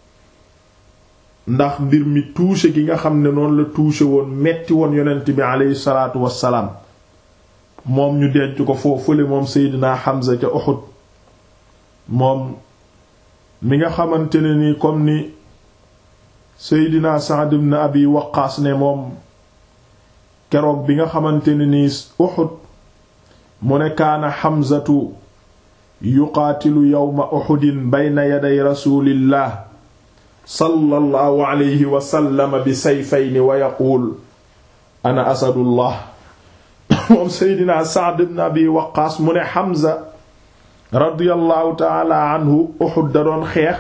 ndax mbir mi touché gi nga xam ne noonu la touché woon metti woon yonent bi aleyhi salaatu wassalaam moom ñu denc ko foofule moom Seydina Hamza ca Uhud moom mi nga xamante ne ni comme ni Seydina Sa'd ibn Abi Waqqaas ne moom keroog bi nga xamante ne ni Uhud mu ne kaana Hamzatu yuqaatilu yawma Uhudin bayna yaday rasulillah sallallahu alayhi wa sallam bi sayfayni wa yaquul ana asadullah moom Seydina Sa'd ibn Abi Waqqaas mu ne Hamza radiyallahu taala anhu Uhud da doon xeex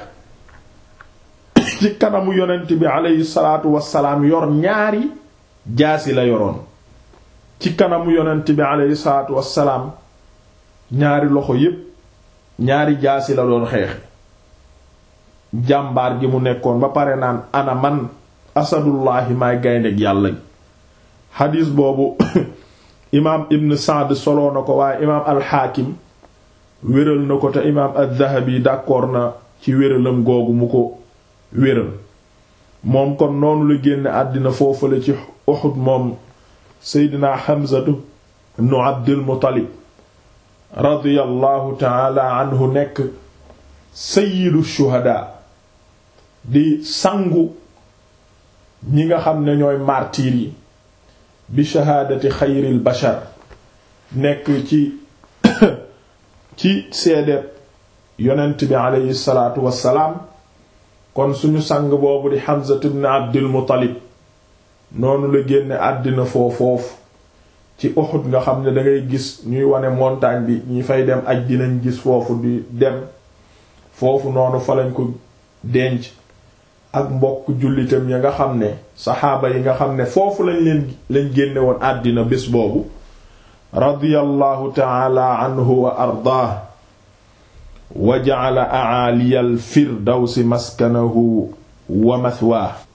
ci kanamu yonent bi aleyhi salaatu wassalaam yor ñaari jaasi la yoroon ci kanamu yonent bi aleyhi salaatu wassalaam ñaari loxo yépp ñaari jaasi la doon xeex jàmbaar gi mu nekkoon ba pare naan ana man asadullahi maay gayndeg yàlla xadiis boobu imaam ibn Sa'd soloo na ko waaye imaam alxaakim wéral na ko te imaam az-Zahabi d'accord na ci wéralam googu mu ko wéral moom kon noonu la génne àddina foofale ci Uhud moom Seydina Hamzatu ibnu Abdul Muttalib radiyallahu taala anhu nekk sayyidu shuhada di sangu ñi nga xam ne ñooy martyrs yi bi shahaadati xayril bashar nekk ci ci seedeeb yonent bi aleyhi salaatu wassalaam kon suñu sang boobu di Hamza ibn Abdul Muttalib noonu la génne àddina foofoofu ci Uhud nga xam ne dangay gis ñuy wane montagne bi ñi fay dem aj dinañ gis foofu di dem foofu noonu fa lañ ko denc ak mbokk jullitam ya nga xam ne saxaaba yi nga xam ne foofu lañ leen lañ génne woon àddina bés boobu radiyallahu taala anhu wa ardaah wa ja'ala a'aliyal firdawsi maskanahu wa mathwaa